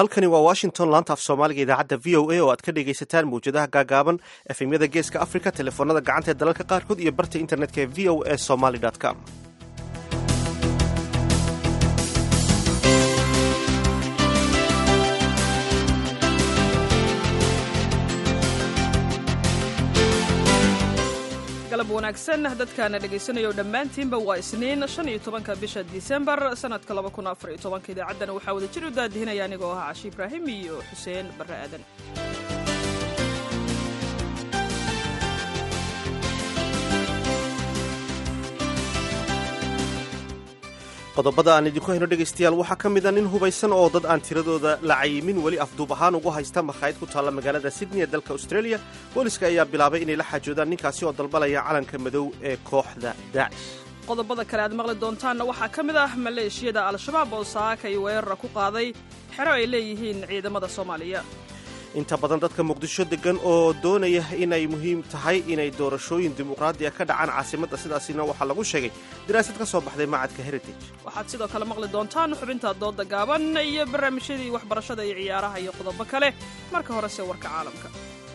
halkani waa washington laanta af soomaaliga idaacadda v o a oo aad ka dhegaysataan mawjadaha gaagaaban efemyada geeska africa telefoonada gacanta ee dalalka qaarkood iyo barta internetka ee v o a somaly com galab wanaagsan dadkaana dhegaysanaya dhammaantiinba waa isniin shan iyo tobanka bisha disembar sanadka laba kun afar iyo tobanka idaacaddana waxaa wada jir u daadihinaya anigoo ahaa cashi ibraahim iyo xuseen barre aadan qodobada aan idinku hayno dhegaystayaal waxaa ka mid a nin hubaysan oo dad aan tiradooda la cayimin weli afduub ahaan ugu haysta makhaayad ku taalla magaalada sydney ee dalka australia booliska ayaa bilaabay inay la xaajoodaan ninkaasi oo dalbalaya calanka madow ee kooxda daacish qodobada kale aad maqli doontaanna waxaa ka mid ah maleeshiyada al-shabaab oo saakay weerara ku qaaday xero ay leeyihiin ciidamada soomaaliya inta badan dadka muqdisho deggan oo doonaya inay muhiim tahay inay doorashooyin dimuqraadiya ka dhacaan caasimadda sidaasina waxaa lagu sheegay daraasad ka soo baxday macadka heritage waxaad sidoo kale maqli doontaan xubinta dooda gaaban iyo barnaamijyadii waxbarashada iyo ciyaaraha iyo qodobo kale marka horese warka caalamka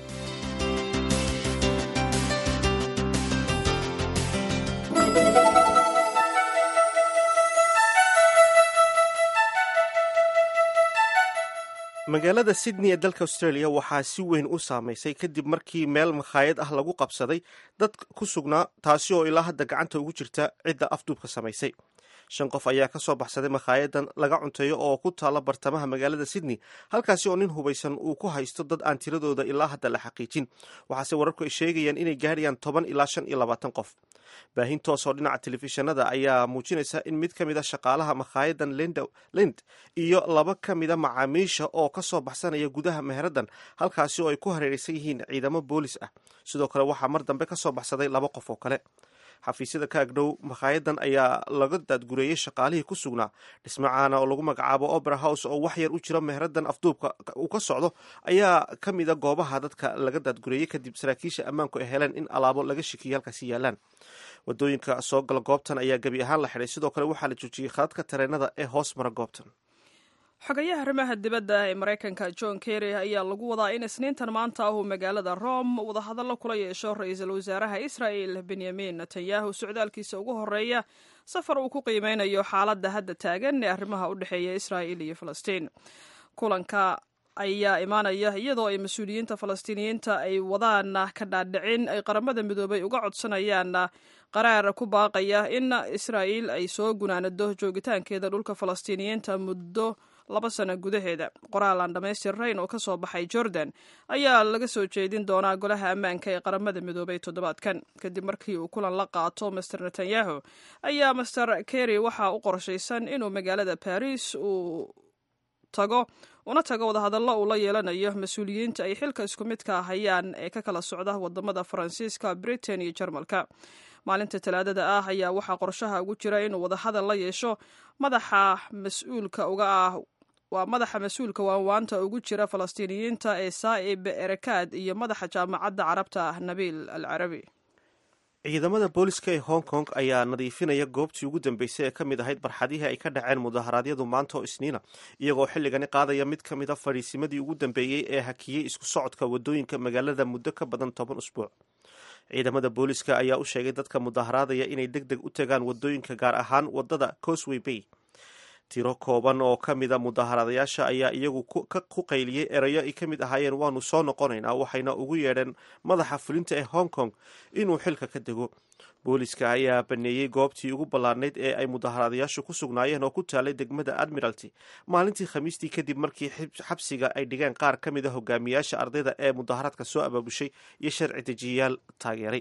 magaalada sydney ee dalka australia waxaa si weyn u saamaysay kadib markii meel makhaayad ah lagu qabsaday dad ku sugnaa taasi oo ilaa hadda gacanta ugu jirta cidda afduubka samaysay shan qof ayaa ka soo baxsaday makhaayadan laga cunteeyo oo ku taalla bartamaha magaalada sydney halkaasi oo nin hubaysan uu ku haysto dad aan tiradooda ilaa hadda la xaqiijin waxaase wararku ay sheegayaan inay gaadhayaan toban ilaa shan iyo labaatan qof baahin toos oo dhinaca telefishinada ayaa muujinaysa in mid ka mid a shaqaalaha makhaayadan lind iyo laba ka mida macaamiisha oo ka soo baxsanaya gudaha meheradan halkaasi oo ay ku hareeraysan yihiin ciidamo boolis ah sidoo kale waxaa mar dambe ka soo baxsaday laba qof oo kale xafiisyada ka agdhow makhayadan ayaa laga daadgureeyey shaqaalihii ku sugnaa dhismacaana oo lagu magacaabo opera house oo wax yar u jiro meheradan afduubka uu ka socdo ayaa ka mida goobaha dadka laga daadgureeyey kadib saraakiisha ammaanku ay heleen in alaabo laga shikiyo halkaasi yaalaan wadooyinka soo gala goobtan ayaa gebi ahaan la xidhay sidoo kale waxaa la joojiyey khadadka tareenada ee hoos mara goobtan xogayaha arrimaha dibadda ee maraykanka john kerry ayaa lagu wadaa in isniintan maanta ah uu magaalada rome wadahadallo kula yeesho ra-iisul wasaaraha israel benyamin netanyahu socdaalkiisa ugu horeeya safar uu ku qiimeynayo xaaladda hadda taagan ee arrimaha u dhexeeya israel iyo falastiin kulanka ayaa imaanaya iyadoo ay mas-uuliyiinta falastiiniyiinta ay wadaan ka dhaadhicin ay qaramada midoobay uga codsanayaan qaraar ku baaqaya in israa'iil ay soo gunaanado joogitaankeeda dhulka falastiiniyiinta muddo laba sano gudaheeda qoraal aan dhammaystirnayn oo ka soo baxay jordan ayaa laga soo jeedin doonaa golaha ammaanka ee qaramada midoobay toddobaadkan kadib markii uu kulan la qaato master netanyahu ayaa master kerry waxaa u qorshaysan inuu magaalada baris uu tago una tago wadahadallo uu la yeelanayo mas-uuliyiinta ay xilka isku midka hayaan ee ka kala socda wadamada faransiiska britain iyo jarmalka maalinta talaadada ah ayaa waxaa qorshaha ugu jira inuu wadahadal la yeesho madaxa mas-uulka uga ah waa madaxa mas-uulka waanwaanta ugu jira falastiiniyiinta ee saa'ib erekaad iyo madaxa jaamacadda carabta nabiil al carabi ciidamada booliska ee hong kong ayaa nadiifinaya goobtii ugu dambeysay ee ka mid ahayd barxadihii ay ka dhaceen mudaharaadyadu maanta oo isniina iyagoo xilligani qaadaya mid ka mid a fadhiisimadii ugu dambeeyey ee hakiyey isku socodka wadooyinka magaalada muddo ka badan toban usbuuc ciidamada booliska ayaa u sheegay dadka mudaharaadaya inay deg deg u tagaan wadooyinka gaar ahaan wadada cosway bay tiro kooban oo ka mida mudaharadayaasha ayaa iyagu ku qayliyey erayo ay ka mid ahaayeen waanu soo noqonaynaa waxayna ugu yeedheen madaxa fulinta ee hong kong inuu xilka ka dego booliska ayaa baneeyey goobtii ugu ballaarnayd ee ay mudaharadayaashu ku sugnaayeen oo ku taalay degmada admiralty maalintii khamiistii kadib markii xabsiga ay dhigeen qaar ka mid a hogaamiyaasha ardayda ee mudaharaadka soo abaabushay iyo sharci dejiyayaal taageeray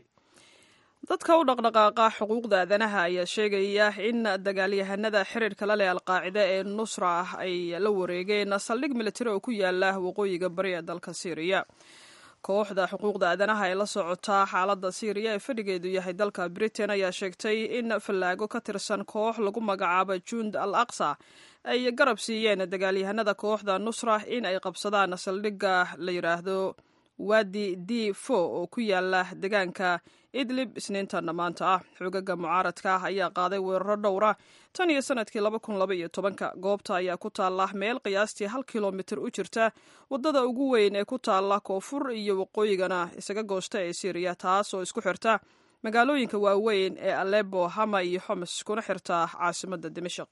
dadka u dhaqdhaqaaqa xuquuqda aadanaha ayaa sheegaya in dagaalyahanada xiriirka la leh alqaacida ee nusra ah ay la wareegeen saldhig militari oo ku yaala waqooyiga bari ee dalka syriya kooxda xuquuqda aadanaha ee la socotaa xaaladda syriya ee fadhigeedu yahay dalka britain ayaa sheegtay in fallaago ka tirsan koox lagu magacaabo jund al aqsa ay garab siiyeen dagaalyahanada kooxda nusra in ay qabsadaan saldhigga la yidhaahdo wadi d fo oo ku yaala deegaanka idlib isniintanna maanta ah xogaga mucaaradka ah ayaa qaaday weeraro dhowra tan iyo sanadkii laba kun laba iyo tobanka goobta ayaa ku taalla meel qiyaastii hal kilomitir u jirta waddada ugu weyn ee ku taalla koonfur iyo waqooyigana isaga goosta ee syriya taas oo isku xirta magaalooyinka waaweyn ee alebo hama iyo xoms kuna xirta caasimadda dimashaq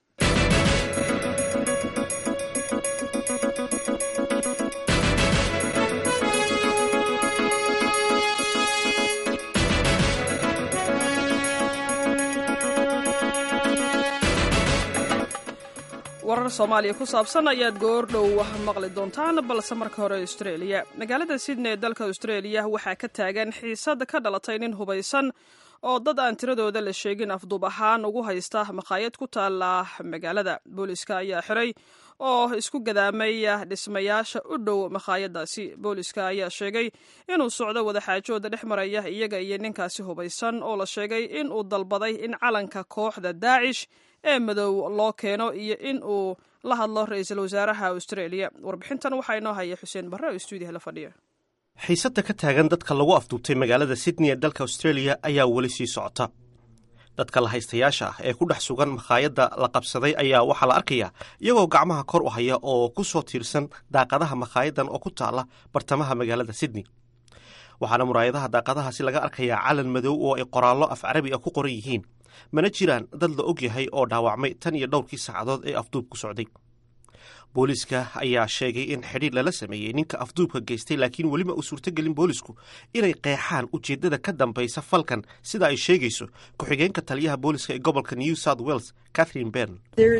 warar soomaaliya ku saabsan ayaad goordhow maqli doontaan balse marka hore australia magaalada sydney ee dalka australia waxaa ka taagan xiisad ka dhalatay nin hubaysan oo dad aan tiradooda la sheegin afduub ahaan ugu haysta makhaayad ku taala magaalada booliska ayaa xiray oo isku gadaamay dhismayaasha u dhow makhaayadaasi booliska ayaa sheegay inuu socdo wadaxaajooda dhex maraya iyaga iyo ninkaasi hubaysan oo la sheegay inuu dalbaday in calanka kooxda daacish ee madow loo keeno iyo in uu la hadlo ra-iisul wasaaraha australia warbixintan waxaa inoo haya xuseen barre oo stuudiyaha la fadhiya xiisadda ka taagan dadka lagu afduubtay magaalada sydney ee dalka australia ayaa weli sii socota dadka la haystayaasha ah ee ku dhex sugan makhaayadda la qabsaday ayaa waxaa la arkayaa iyagoo gacmaha kor u haya oo ku soo tiirsan daaqadaha makhaayaddan oo ku taala bartamaha magaalada sydney waxaana muraayadaha daaqadahaasi laga arkayaa calan madow oo ay qoraallo af carabi ah ku qoran yihiin mana jiraan dad la og yahay oo dhaawacmay tan iyo dhowrkii saacadood ee afduubku socday booliiska ayaa sheegay in xidhiir lala sameeyey ninka afduubka geystay laakiin welima uu suurtogelin boolisku inay qeexaan ujeeddada ka dambaysa falkan sida ay sheegayso ku-xigeenka taliyaha booliska ee gobolka new south wales catherine bern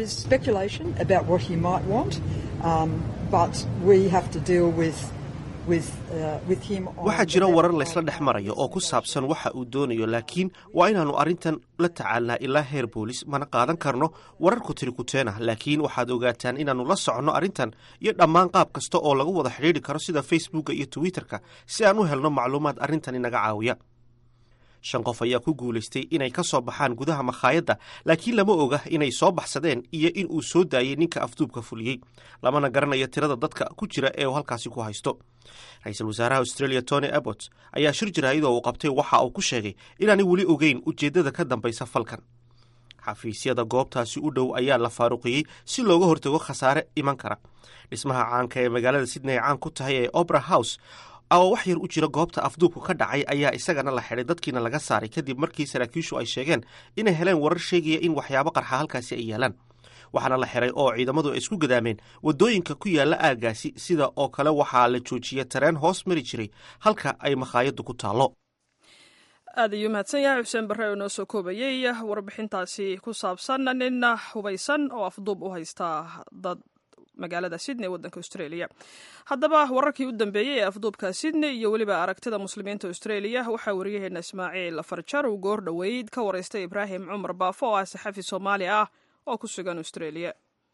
waxaa jira warar laysla dhex marayo oo ku saabsan waxa uu doonayo laakiin waa inaannu arrintan la tacaalnaa ilaa heer boolis mana qaadan karno warar kutirikuteena laakiin waxaad ogaataan inaannu la soconno arrintan iyo dhammaan qaab kasta oo lagu wada xidhiidri karo sida facebooka iyo twitterka si aan u helno macluumaad arrintan inaga caawiya shan qof ayaa ku guulaystay inay ka soo baxaan gudaha makhaayadda laakiin lama oga inay soo baxsadeen iyo in uu soo daayey ninka afduubka fuliyey lamana garanayo tirada dadka ku jira ee uu halkaasi ku haysto ra-iisul wasaaraha australia tony abbot ayaa shir jaraayadoo uu qabtay waxa uu ku sheegay inaanay weli ogeyn ujeeddada ka dambaysa falkan xafiisyada goobtaasi u dhow ayaa la faaruqiyey si looga hortago khasaare iman kara dhismaha caanka ee magaalada sydney ay caan ku tahay ee opera house oo wax yar u jira goobta afduubku ka dhacay ayaa isagana la xidhay dadkiina laga saaray kadib markii saraakiishu ay sheegeen inay heleen warar sheegaya in waxyaabo qarxa halkaasi ay yaalaan waxaana la xiray oo ciidamadu ay isku gadaameen waddooyinka ku yaalla aaggaasi sida oo kale waxaa la joojiyey tareen hoos mari jiray halka ay makhaayaddu ku taallo aad ayuu mahadsan yahay xuseen barre oo noo soo koobayey warbixintaasi ku saabsan nin hubaysan oo afduub u haysta dad magaalada sydney waddanka australia haddaba wararkii u dambeeyey ee afduubka sydney iyo weliba aragtida muslimiinta australia waxaa wariyaheena ismaaciil farjar uu goor dhoweyd ka waraystay ibraahim cumar baafo oo ah saxafi soomaali ah oo ku sugan australia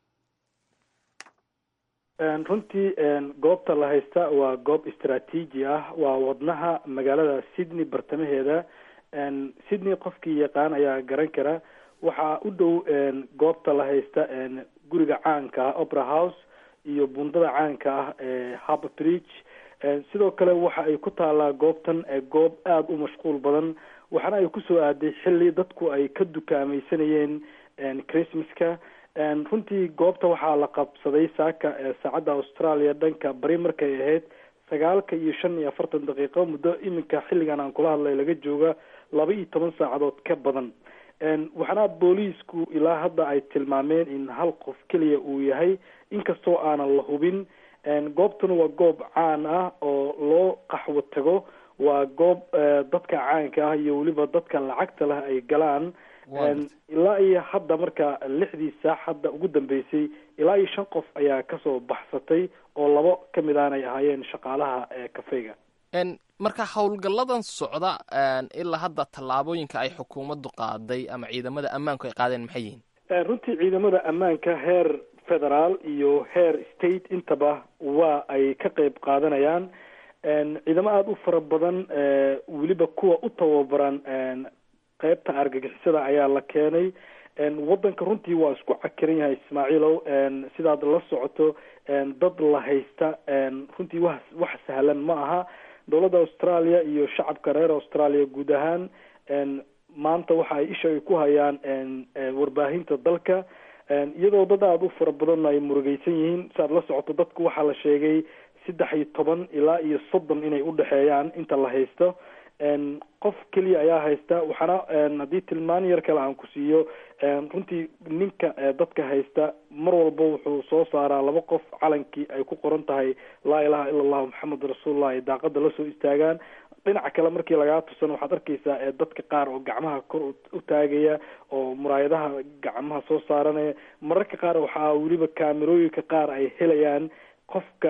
runtii goobta la haysta waa goob istraatiiji ah waa wadnaha magaalada sydney bartamaheeda sydney qofkii yaqaan ayaa garan kara waxaa u dhow goobta la haysta guriga caanka ah opera house iyo bundada caanka ah ee harbour bridge sidoo kale waxa ay ku taalaa goobtan goob aada u mashquul badan waxaana ay kusoo aaday xilli dadku ay ka dukaamaysanayeen christmaska runtii goobta waxaa la qabsaday saaka saacadda australia dhanka bari markay ahayd sagaalka iyo shan iyo afartan daqiiqo muddo iminka xilligan aan kula hadlay laga jooga laba iyo toban saacadood ka badan waxaana booliisku ilaa hadda ay tilmaameen in hal qof keliya uu yahay inkastoo aanan la hubin goobtuna waa goob caan ah oo loo qaxwo tago waa goob dadka caanka ah iyo weliba dadka lacagta leh ay galaan ilaa iyo hadda marka lixdii saac hadda ugu dambeysay ilaa iyo shan qof ayaa kasoo baxsatay oo labo kamid aan ay ahaayeen shaqaalaha kafeyga marka howlgalladan socda ilaa hadda tallaabooyinka ay xukuumaddu qaaday ama ciidamada ammaanku ay qaadeen maxay yihiin runtii ciidamada ammaanka heer federaal iyo heer state intaba waa ay ka qeyb qaadanayaan ciidamo aada u fara badan weliba kuwa u tababaran qeybta argagixisada ayaa la keenay waddanka runtii waa isku cakiran yahay ismaaciilow sidaad la socoto dad la haysta runtii wax wax sahlan ma aha dowladda australia iyo shacabka reer australia guud ahaan maanta waxa ay isha ay ku hayaan warbaahinta dalka iyadoo dad aada u fara badan ay murugeysan yihiin si aad la socoto dadku waxaa la sheegay saddex iyo toban ilaa iyo soddon inay udhexeeyaan inta la haysto qof keliya ayaa haysta waxaana haddii tilmaan yar kale aan ku siiyo runtii ninka dadka haysta mar walba wuxuu soo saaraa laba qof calankii ay ku qoran tahay laa ilaha ila allahu maxamed rasuulullah ay daaqada lasoo istaagaan dhinaca kale markii lagaa tusano waxaad arkeysaa dadka qaar oo gacmaha kor u taagaya oo muraayadaha gacmaha soo saaranaya mararka qaar waxaa weliba kaamerooyinka qaar ay helayaan qofka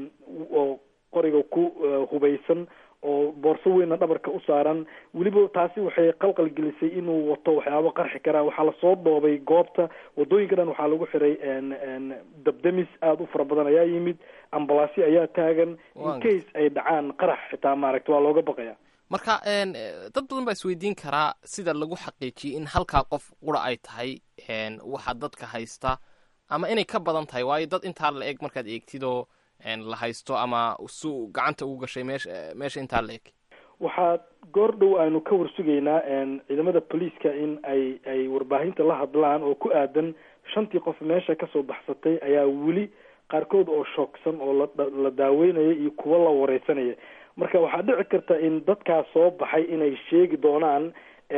oo qoriga ku hubaysan oo boorso weynna dhabarka u saaran weliba taasi waxay qalqal gelisay inuu wato waxyaabo qarxi karaa waxaa lasoo dhoobay goobta wadooyinka dhan waxaa lagu xiray dabdamis aada u fara badan ayaa yimid ambalaasyo ayaa taagan in case ay dhacaan qarax xitaa maaragta waa looga baqaya marka dad badan baa isweydiin karaa sida lagu xaqiijiyay in halkaa qof qura ay tahay waxa dadka haysta ama inay ka badan tahay waayo dad intaa la eg markaad eegtidoo la haysto ama su gacanta ugu gashay meesha meesha intaa la eg waxaa goor dhow aynu ka warsugaynaa ciidamada booliiska in ay ay warbaahinta la hadlaan oo ku aadan shantii qof meesha kasoo baxsatay ayaa weli qaarkood oo shoogsan oo la daaweynaya iyo kuwo la wareysanaya marka waxaa dhici karta in dadkaas soo baxay inay sheegi doonaan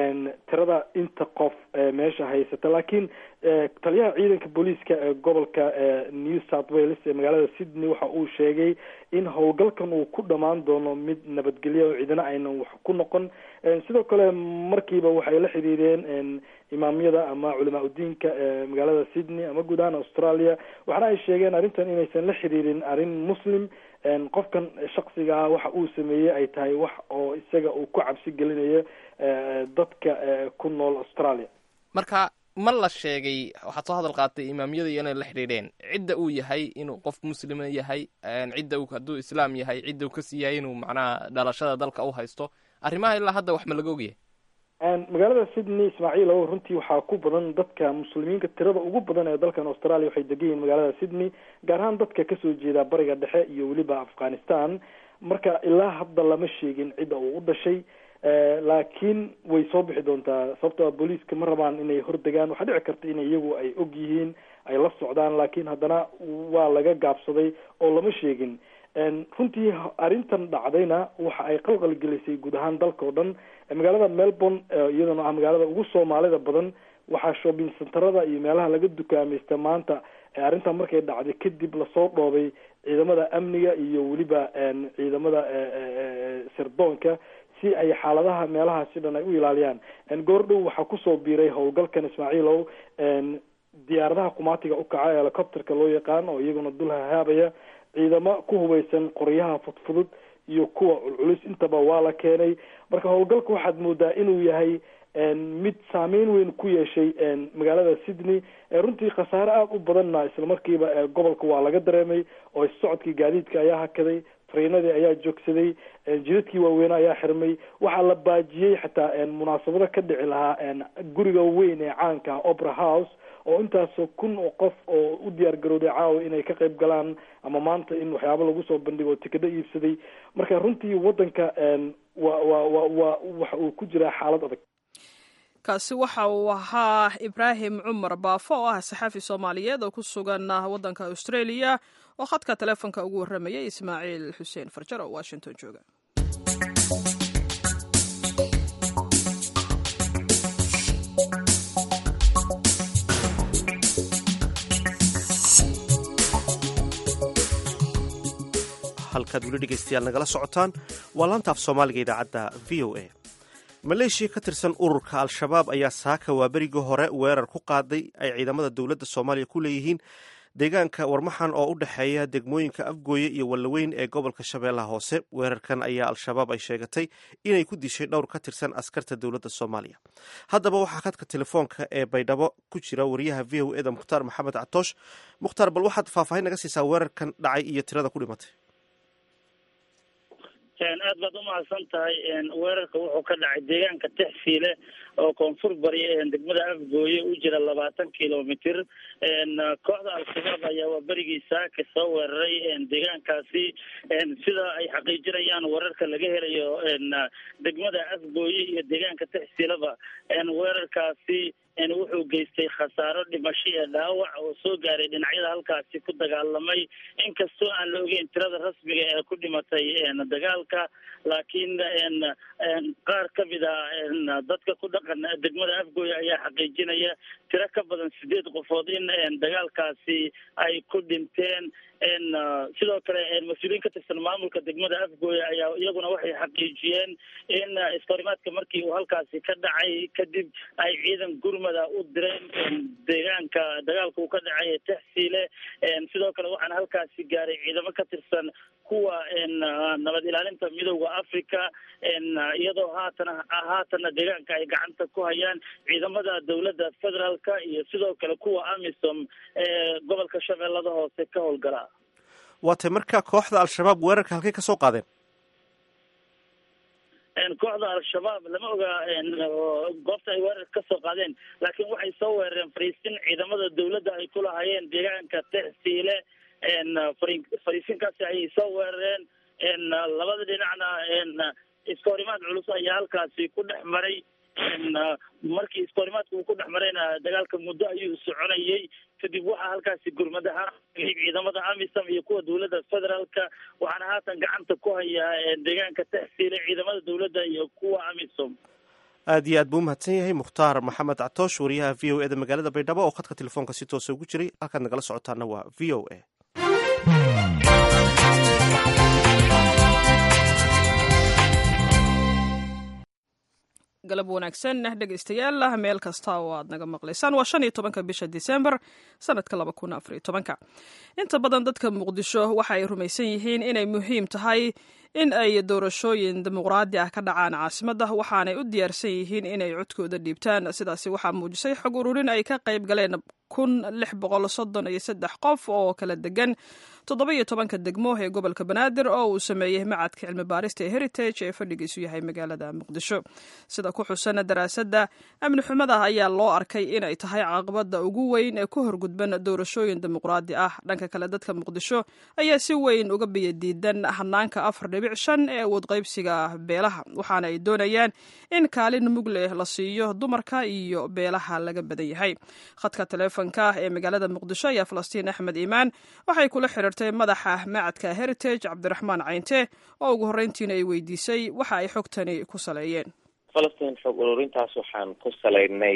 tirada inta qof meesha haysata laakiin taliyaha ciidanka booliiska ee gobolka new south wales ee magaalada sydney waxa uu sheegay in howlgalkan uu ku dhamaan doono mid nabadgelya oo ciidana aynan wax ku noqon sidoo kale markiiba waxay la xiriireen imaamyada ama culamaa udiinka magaalada sydney ama guud ahaan australia waxaana ay sheegeen arrintan inaysan la xiriirin arrin muslim qofkan shaksiga ah waxa uu sameeyey ay tahay wax oo isaga uu ku cabsi gelinayo dadka ku nool australia marka ma la sheegay waxaad soo hadal qaatay imaamyada iyo inay la xidhiidheen cidda uu yahay inuu qof muslima yahay cidda uu hadduu islaam yahay cidda uu kasii yahay inuu macnaha dhalashada dalka u haysto arrimaha ilaa hadda wax ma laga ogyahay magaalada sydney ismaaciil o runtii waxaa ku badan dadka muslimiinka tirada ugu badan ee dalkan australia waxay degan yihiin magaalada sydney gaar ahaan dadka kasoo jeeda bariga dhexe iyo weliba afghanistan marka ilaa hadda lama sheegin cidda uu u dhashay laakiin way soo bixi doontaa sababto a booliiska ma rabaan inay hordegaan waxaa dhici karta in iyagu ay og yihiin ay la socdaan laakiin haddana waa laga gaabsaday oo lama sheegin runtii arrintan dhacdayna waxa ay qalqal gelisay guud ahaan dalka oo dhan magaalada melbourne iyadana ah magaalada ugu soomaalida badan waxaa shopping centerada iyo meelaha laga dukaamaysta maanta arrintan markay dhacday kadib lasoo dhoobay ciidamada amniga iyo weliba ciidamada sirdoonka si ay xaaladaha meelahaasi dhan ay u ilaaliyaan goordhow waxaa kusoo biiray howlgalkan ismaaciilow diyaaradaha qumaatiga ukaca helicopterka loo yaqaan oo iyaguna dul hahaabaya ciidamo ku hubaysan qoryaha fudfudud iyo kuwa culculus intaba waa la keenay marka howlgalka waxaad moodaa inuu yahay mid saameyn weyn ku yeeshay magaalada sydney runtii khasaare aada u badanna islamarkiiba gobolka waa laga dareemay oo socodkii gaadiidka ayaa hakaday treinadii ayaa joogsaday jidadkii waaweynaa ayaa xirmay waxaa la baajiyey xataa munaasabado ka dhici lahaa guriga weyn ee caanka ah opera house oo intaasoo kun oo qof oo u diyaar garowday caawa inay ka qayb galaan ama maanta in waxyaabo lagu soo bandhigo oo tikadho iibsaday marka runtii waddanka wa wa wa wa waxa uu ku jiraa xaalad adag kaasi waxa uu ahaa ibraahim cumar baafo oo ah saxaafi soomaaliyeed oo ku sugan waddanka australia oo khadka teleefonka ugu warramayay ismaaciil xuseen farjar oo washington jooga halkaad weli dhegaystayaal nagala socotaan waa laantaaf soomaaliga idaacadda v o a maleeshiya ka tirsan ururka al-shabaab ayaa saaka waaberigii hore weerar ku qaaday ay ciidamada dowladda soomaaliya ku leeyihiin deegaanka warmaxan oo u dhexeeya degmooyinka afgooye iyo wallaweyn ee gobolka shabeellaha hoose weerarkan ayaa al-shabaab ay sheegatay inay ku dishay dhowr ka tirsan askarta dowladda soomaaliya haddaba waxaa khadka telefoonka ee baydhabo ku jira wariyaha v o eda mukhtaar maxamed catoosh mukhtaar bal waxaad faahfaahin naga siisaa weerarkan dhacay iyo tirada ku dhimatay aad baad umahadsan tahay weerarka wuxuu ka dhacay deegaanka texfiile oo koonfur bari degmada afgooye u jira labaatan kilomitr kooxda al-shabaab ayaa waa berigii saaka soo weeraray deegaankaasi sida ay xaqiijinayaan wararka laga helayo degmada afgooye iyo deegaanka texfiileba weerarkaasi wuxuu geystay khasaaro dhimasho iyo dhaawac oo soo gaaray dhinacyada halkaasi ku dagaalamay inkastoo aan la ogeyn tirada rasmiga ee ku dhimatay dagaalka laakiin qaar kamid a dadka ku dhaqan degmada afgooye ayaa xaqiijinaya tiro ka badan sideed qofood in dagaalkaasi ay ku dhinteen sidoo kale mas-uuliyiin ka tirsan maamulka degmada afgooye ayaa iyaguna waxay xaqiijiyeen in iskahorimaadka markii uu halkaasi ka dhacay kadib ay ciidan gurmada u direen deegaanka dagaalka uu ka dhacay texsiile sidoo kale waxaana halkaasi gaaray ciidamo ka tirsan kuwa nabad ilaalinta midooda africa iyadoo haatana haatana deegaanka ay gacanta ku hayaan ciidamada dowladda federaalka iyo sidoo kale kuwa amisom ee gobolka shabeellada hoose ka howlgala waatay marka kooxda al-shabaab weerarka halkay kasoo qaadeen kooxda al-shabaab lama oga goobta ay weerarka kasoo qaadeen laakiin waxay soo weerareen fariisin ciidamada dowladda ay ku lahaayeen deegaanka texsiile fariisinkaasi ayay soo weerareen labada dhinacna iskahorimaad culus ayaa halkaasi ku dhex maray markii iskahorimaadka uu ku dhex marayna dagaalka muddo ayuu soconayay kadib waxaa halkaasi gurmad ahaan ciidamada amisom iyo kuwa dowladda federaalka waxaana haatan gacanta ku hayaa deegaanka texsiile ciidamada dowladda iyo kuwa amisom aad iyo aad buu umahadsan yahay mukhtaar maxamed catoosh wariyaha v o e da magaalada baydhabo oo khadka telefoonka si toosa ugu jiray halkaad nagala socotaana waa v o a galab wanaagsan dhegeystayaal meel kasta oo aad naga maqlaysaan waa shan iyo tobanka bisha disembar sanadka laba kun afar iyo tobanka inta badan dadka muqdisho waxa ay rumaysan yihiin inay muhiim tahay in ay doorashooyin dimuqraadi ah ka dhacaan caasimadda waxaanay u diyaarsan yihiin inay codkooda dhiibtaan sidaasi waxaa muujisay xog ururin ay ka qayb galeen kun lix boqol soddon iyo saddex qof oo kala degan toddoba iyo tobanka degmo ee gobolka banaadir oo uu sameeyey macadka cilmi baarista ee heritage ee fadhigiisu yahay magaalada muqdisho sida ku xusan daraasadda amni xumada ayaa loo arkay inay tahay caqabada ugu weyn ee ku horgudban doorashooyin dimuqraadi ah dhanka kale dadka muqdisho ayaa si weyn uga biyadiidan hanaanka afar dhibic shan ee awood qaybsiga beelaha waxaana ay doonayaan in kaalin mug leh la siiyo dumarka iyo beelaha laga badan yahay khadka taleefonka ee magaalada muqdisho ayaa falastiin axmed iimaan waxay kula xiriirtay madaxa macadka heritage cabdiraxmaan cayinte oo ugu horreyntiina ay weydiisay waxa ay xogtani ku saleeyeen falastiin xog ururintaas waxaan ku salaynay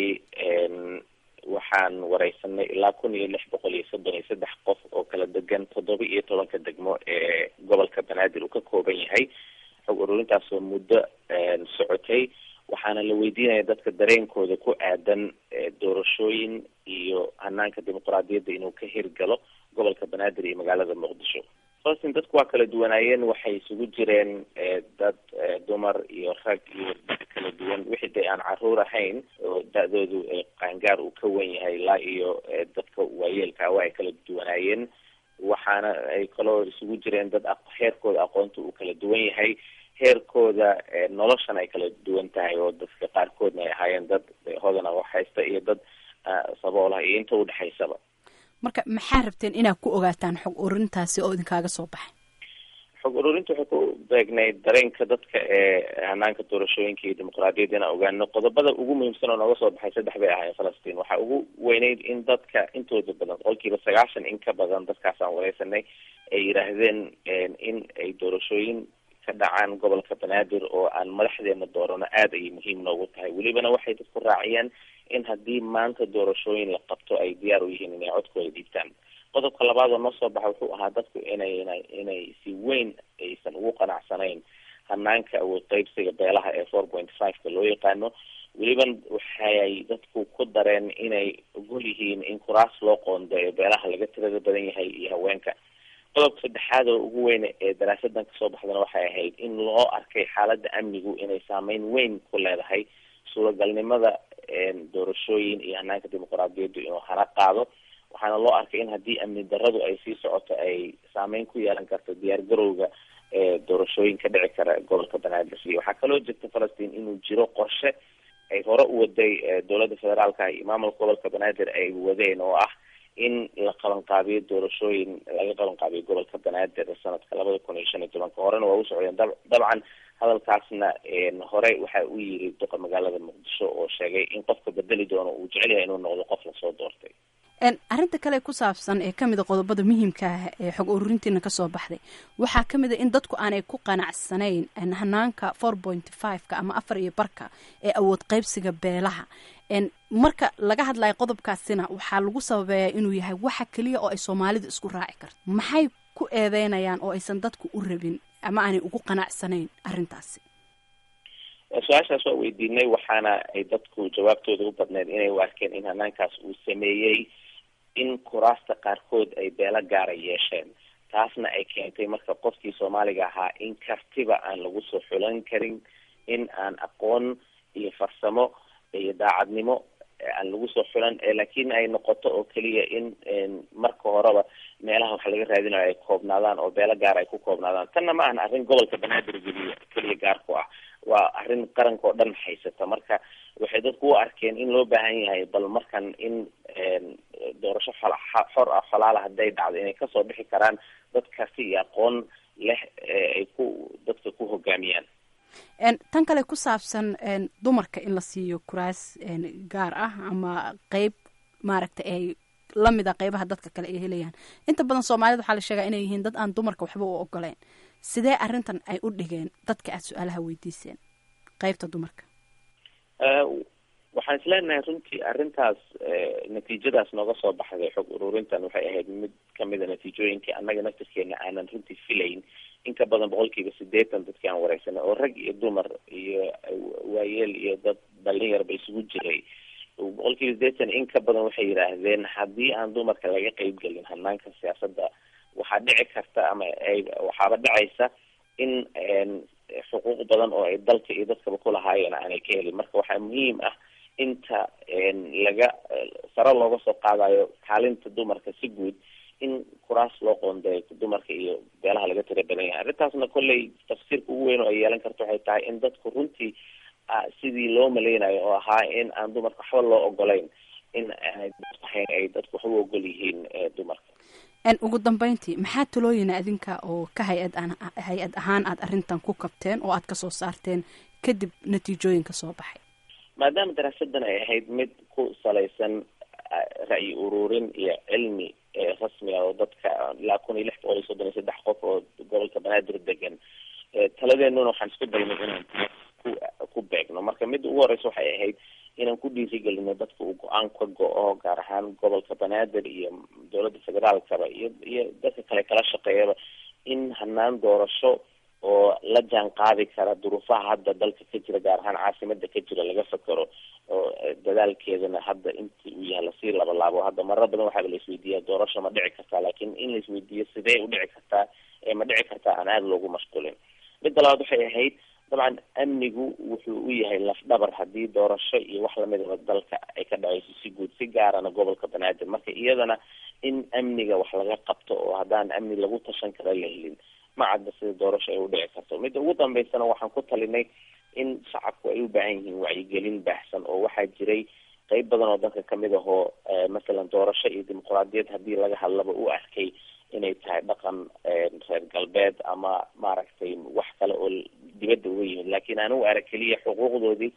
waxaan wareysanay ilaa kun iyo lix boqol iyo soddon iyo saddex qof oo kala degan toddoba iyo tobanka degmo ee gobolka banaadir uu ka kooban yahay xog ururintaas oo muddo socotay waxaana la weydiinaya dadka dareenkooda ku aadan doorashooyin iyo hanaanka dimuqraadiyadda inuu ka hirgalo gobolka banaadir iyo magaalada muqdisho falastiin dadku waa kala duwanaayeen waxay isugu jireen dad dumar iyo rag iyo dad kala duwan wixii de aan caruur ahayn oo da-doodu qaangaar uu ka wen yahay ilaa iyo dadka waayeelka waa ay kala duwanaayeen waxaana ay kaloo isugu jireen dad heerkooda aqoonta uu kala duwan yahay heerkooda noloshana ay kala duwan tahay oo dadka qaarkoodna ay ahaayeen dad hodana wax haysta iyo dad saboolah iyo inta udhexaysaba marka maxaa rabteen inaad ku ogaataan xog ururintaasi oo idinkaaga soo baxay xog ururinta waxay ku beegnayd dareenka dadka ee hanaanka doorashooyinka iyo dimuqraadiyadda inaan ogaano qodobada ugu muhiimsan oo nooga soo baxay saddex bay ahaayeen falastiin waxaa ugu weyneyd in dadka intooda badan boqolkiiba sagaashan in ka badan dadkaasaan wareysanay ay yidhaahdeen in ay doorashooyin ka dhacaan gobolka banaadir oo aan madaxdeena doorano aada ayay muhiim noogu tahay welibana waxay dadku raaciyeen in haddii maanta doorashooyin la qabto ay diyaar u yihiin inay codkooda dhiibtaan qodobka labaad oo noo soo baxa wuxuu ahaa dadku inay inay si weyn aysan ugu qanacsanayn hanaanka awood qaybsiga beelaha ee four point five-ka loo yaqaano weliban waxay dadku ku dareen inay ogol yihiin in kuraas loo qoondeeyo beelaha laga tirada badan yahay iyo haweenka qodobka saddexaad oo ugu weyn ee daraasadan kasoo baxdana waxay ahayd in loo arkay xaaladda amnigu inay saameyn weyn ku leedahay suuragalnimada doorashooyin iyo hanaanka dimuqraadiyaddu inuu hana qaado waxaana loo arkay in haddii amni daradu ay sii socoto ay saameyn ku yeelan karto diyaar garowga doorashooyin ka dhici kara gobolka banaadir iyo waxaa kaloo jirta falastiin inuu jiro qorshe ay hore u waday dowladda federaalka iyo maamulka gobolka banaadir ay wadeen oo ah in la qabanqaabiyo doorashooyin laga qabanqaabiyo gobolka banaadir sanadka labada kun iyo shan iyo tobanka horena waa u socdeen dab dabcan hadalkaasna hore waxa uu yiri duqa magaalada muqdisho oo sheegay in qofka bedeli doono uu jecel yahay inuu noqdo qof lasoo doortay arrinta kale ku saabsan ee kamid a qodobada muhiimka ah ee xog ururintiina kasoo baxday waxaa kamid a in dadku aanay ku qanacsanayn hanaanka four point fiveka ama afar iyo barka ee awood qaybsiga beelaha marka laga hadlayo qodobkaasina waxaa lagu sababeeyaa inuu yahay waxa keliya oo ay soomaalidu isku raaci karto maxay ku eedeynayaan oo aysan dadku u rabin ama aanay ugu qanacsanayn arrintaasi su-aashaas waa weydiinay waxaana ay dadku jawaabtooda u badneed inay u arkeen in hanaankaas uu sameeyey in kuraasta qaarkood ay beelo gaara yeesheen taasna ay keentay marka qofkii soomaaliga ahaa in kartiba aan lagu soo xulan karin in aan aqoon iyo farsamo iyo daacadnimo aan lagu soo xulan laakiin ay noqoto oo keliya in marka horeba meelaha wax laga raadinayo ay koobnaadaan oo beelo gaar ay ku koobnaadaan tanna ma ahan arrin gobolka banaadir geliya keliya gaar ku ah waa arrin qaranka oo dhan haysata marka waxay dadku u arkeen in loo baahan yahay bal markan in doorasho xor ah xolaala hadday dhacdo inay kasoo bixi karaan dad karti iyo aqoon leh ay ku dadka ku hogaamiyaan tan kale ku saabsan dumarka in la siiyo kuraas gaar ah ama qeyb maaragta ay lamid a qeybaha dadka kale ay helayaan inta badan soomaalida waxaa la sheegaa inay yihiin dad aan dumarka waxba u ogoleyn sidee arrintan ay u dhigeen dadka aad su-aalaha weydiiseen qeybta dumarka waxaan isleenahay runtii arrintaas natiijadaas nooga soo baxday xog ururintan waxay ahayd mid kamida natiijooyinkii annaga naftirkeena aanan runtii filayn inka badan boqolkiiba sideetan dadkii aan wareysanay oo rag iyo dumar iyo waayeel iyo dad dhallin yarba isugu jiray boqolkiiba sideetan in ka badan waxay yidhaahdeen haddii aan dumarka laga qeyb gelin hanaanka siyaasadda waxaa dhici karta ama ay waxaaba dhacaysa in xuquuq badan oo ay dalka iyo dadkaba kulahaayeen aanay ka helin marka waxaa muhiim ah inta laga sare looga soo qaadayo kaalinta dumarka si guud in kuraas loo qoondeeyo dumarka iyo beelaha laga tira badan yahay arrintaasna kolley tafsiirka ugu weyn oo ay yeelan karto waxay tahay in dadku runtii sidii loo maleynayo oo ahaa in aan dumarka waxba loo ogolayn in aanay ahayn ay dadku waxba u ogol yihiin dumarka ugu dambeyntii maxaa talooyina adinka oo ka hay-ad hay-ad ahaan aada arrintan ku kabteen oo aad kasoo saarteen kadib natiijooyinka soo baxay maadaama daraasadan ay ahayd mid ku salaysan ra'yi ururin iyo cilmi rasmiga oo dadka ilaa kun iyo lix boqol iyo soddon iyo saddex qof oo gobolka banaadir degan taladeenuna waxaan isku daynay inaan ku ku beegno marka midda ugu horeysa waxay ahayd inaan ku dhiirigelino dadka uu go-aan ka go-o gaar ahaan gobolka banaadir iyo dowladda federaalkaba iyo iyo dadka kale kala shaqeeyaba in hanaan doorasho oo la jaan qaadi kara duruufaha hadda dalka ka jira gaar ahaan caasimada ka jira laga fakero oo dadaalkeedana hadda inti uu yahay lasii labalaabo hadda marar badan waxaaba la isweydiiya doorasho ma dhici kartaa laakiin in la isweydiiyo sidee u dhici kartaa ee ma dhici kartaa aan aada loogu mashquulin midda labaad waxay ahayd dabcan amnigu wuxuu u yahay lafdhabar haddii doorasho iyo wax lamidaba dalka ay ka dhaceyso si guud si gaarana gobolka banaadir marka iyadana in amniga wax laga qabto oo haddaan amni lagu tashan kara la helin ma cadda sida doorasho ay u dhici karto midda ugu dambeysana waxaan ku talinay in shacabku ay u baahan yihiin wacyigelin baahsan oo waxaa jiray qeyb badan oo dalka kamid ahoo masalan doorasho iyo dimuquraadiyad haddii laga hadlaba u arkay inay tahay dhaqan reer galbeed ama maaragtay wax kale oo dibadda uga yimid laakiin aan u arag keliya xuquuqdoodii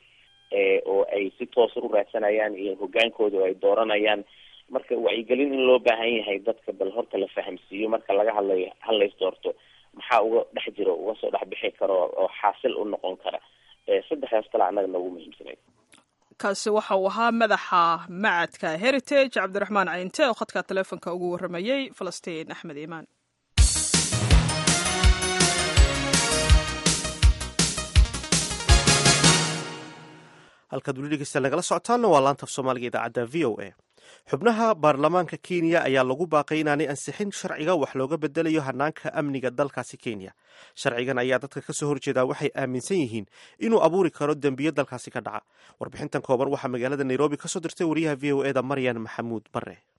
oo ay si toosa u raadsanayaan iyo hogaankooda oo ay dooranayaan marka wacyigelin in loo baahan yahay dadka bal horta la fahamsiiyo marka laga hadlayo halays doorto maxaa uga dhex jiro uga soo dhex bixi karo oo xaasil u noqon kara saddexdaas kale annaga noogu muhiimsanayd kaasi waxa uu ahaa madaxa macadka heritage cabdiraxmaan cayinte oo khadka taleefonka ugu warramayey falastiin axmed iimaan halkaad weli dhegeysta nagala socotaanna waa laanta af soomaaliga idaacadda v o a xubnaha baarlamaanka kenya ayaa lagu baaqay inaanay ansixin sharciga wax looga bedelayo hanaanka amniga dalkaasi kenya sharcigan ayaa dadka kasoo horjeedaa waxay aaminsan yihiin inuu abuuri karo dembiyo dalkaasi ka dhaca warbixintan kooban waxaa magaalada nairobi kasoo dirtay wariyaha v o eda maryan maxamuud bare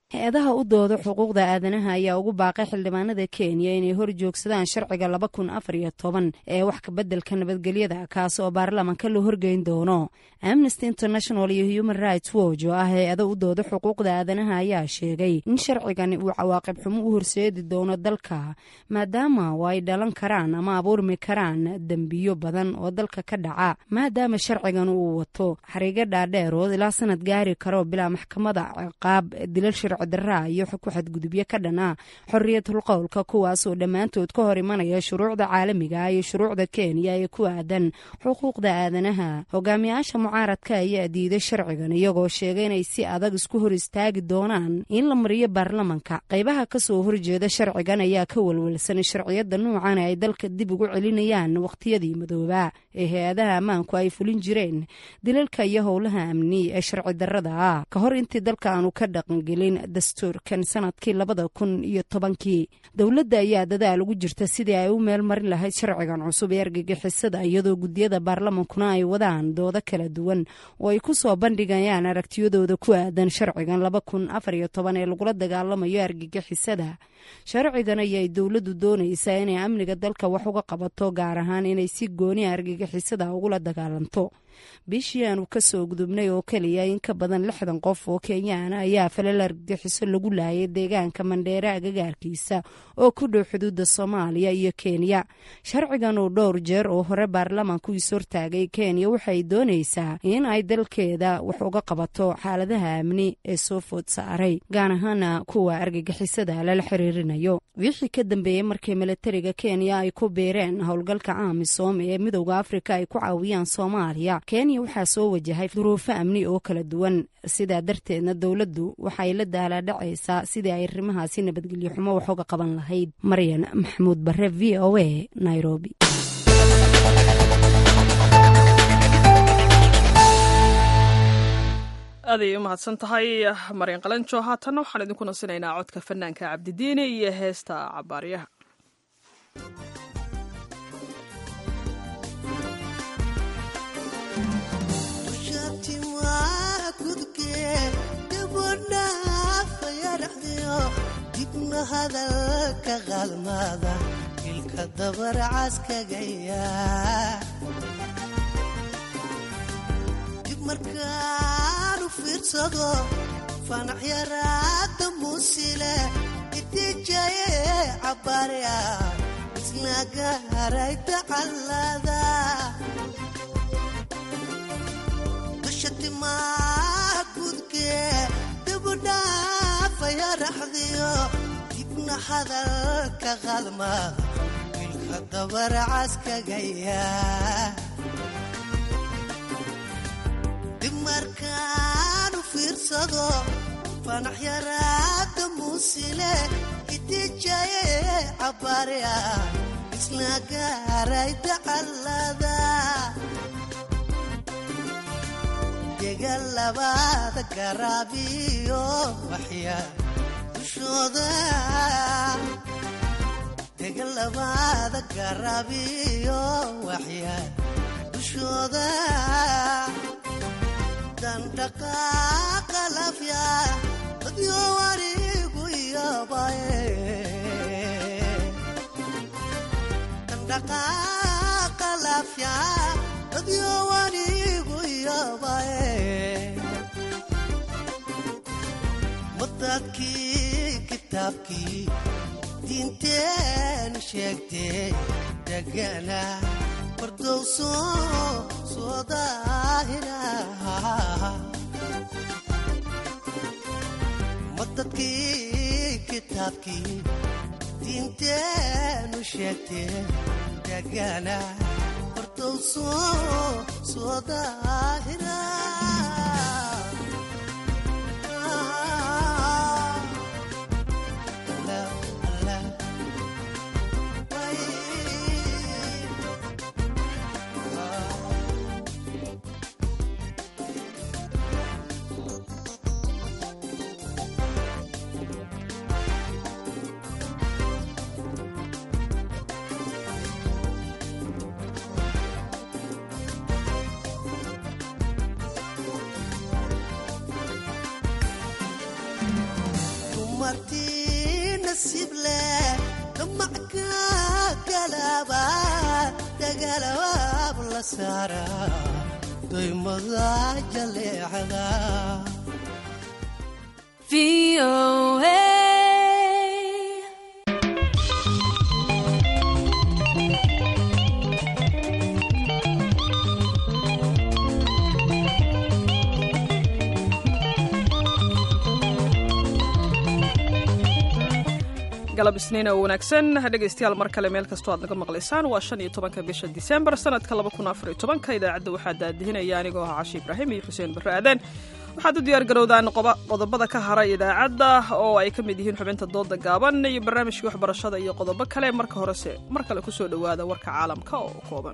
hay-adaha u dooda xuquuqda aadanaha ayaa ugu baaqay xildhibaanada kenya inay hor joogsadaan sharciga laba kun afar iyo toban ee wax kabeddelka nabadgelyada kaas oo baarlamanka la horgeyn doono amnesty international iyo human rights watch oo ah hay-ada u dooda xuquuqda aadanaha ayaa sheegay in sharcigani uu cawaaqib xumo u horseedi doono dalka maadaama oo ay dhalan karaan ama abuurmi karaan dembiyo badan oo dalka ka dhaca maadaama sharcigan uu wato xariigo dhaadheer oo ilaa sanad gaari karo bilaa maxkamada ciqaab dilal sharci daraa iyo ku xadgudubyo ka dhana xorriyatul qowlka kuwaasoo dhammaantood ka hor imanaya shuruucda caalamiga iyo shuruucda kenya ee ku aadan xuquuqda aadanaha hogaamiyaasha mucaaradka ayaa diiday sharcigan iyagoo sheegay inay si adag isku hor istaagi doonaan in la mariyo baarlamanka qaybaha kasoo horjeeda sharcigan ayaa ka walwalsan sharciyada nuucan ay dalka dib ugu celinayaan wakhtiyadii madooba ee hay-adaha ammaanku ay fulin jireen dilalka iyo howlaha amni ee sharci darada ah ka hor intii dalka aanu ka dhaqangelin dastuurkan sanadkii labada kun iyo tobankii dowladda ayaa dadaal ugu jirta sidii ay u meel marin lahayd sharcigan cusub ee argagixisada iyadoo guddiyada baarlamankuna ay wadaan doodo kala duwan oo ay ku soo bandhigayaan aragtiyadooda ku aadan sharcigan laba kun afar iyo toban ee lagula dagaalamayo argagixisada sharcigan ayay dowladdu doonaysaa inay amniga dalka wax uga qabato gaar ahaan inay si gooni argagixisada ugula dagaalanto bishii aanu kasoo gudubnay oo keliya in ka badan lixdan qof oo kenyaan ayaa falal argagixiso lagu laayay deegaanka mandheere agagaarkiisa oo ku dhow xuduudda soomaaliya iyo kenya sharcigan oo dhowr jeer oo hore baarlamanku is hortaagay kenya waxay doonaysaa in ay dalkeeda wax uga qabato xaaladaha amni ee soo food saaray gaar ahaana kuwa argagixisada lala xiriirinayo wixii ka dambeeyey markii milatariga kenya ay ku biireen howlgalka amisom ee midowda afrika ay ku caawiyaan soomaaliya kenya waxaa soo wajahay duruufo amni oo kala duwan sidaa darteedna dowladdu waxay la daalaadhacaysaa sidii ay arrimahaasi nabadgelyo xumo wax uga qaban lahayd maryan maxamuud bare v o a nairobi aaday u mahadsan tahay maryan qalanjo haatanna waxaan idinku nasinaynaa codka fanaanka cabdidiini iyo heesta cabaaryaha dibna hadalka qaalmaada ilka dabarcaskagaya dib markaanu fiirsado fanax yaraada muusile itijaye cabaarya isla gaaray tacallada dashatimaa gudkee dibudhaafaya raxdiyo dibna hadalka qalmaada ilka dabarcaskagaya dib markaanu fiirsado fanax yaraada muusile itijaye cabaarya isla gaaray tacallada dega labaada garaabiyo waxya dushooda dega labaada garaabiyo waxya dushooda dandhaqaaqa lafya dadyo warigu iyobaye dandhaqaaqa lafya dadyo warigu iyobaye madadkii kitaabkii diinteenu sheegtee degana fardowso soo daahira madadkii kitaabkii diinteenu sheegtee degana fardowso soo daahira dumartii nasiib leh damacka galaba dagalabaab la saara daymada jaleecada galab isniin oo wanaagsan dhegaystayaal mar kale meel kastoo aad naga maqlaysaan waa shan iyo tobanka bisha disembar sanadka laba kun afar iyo tobanka idaacadda waxaa daadihinaya anigoo ah cashi ibraahim iyo xuseen barre aadan waxaad u diyaar garowdaan qodobada ka haray idaacadda oo ay ka mid yihiin xubinta dooda gaaban iyo barnaamijkii waxbarashada iyo qodobo kale marka horese mar kale kusoo dhowaada warka caalamka oo kooban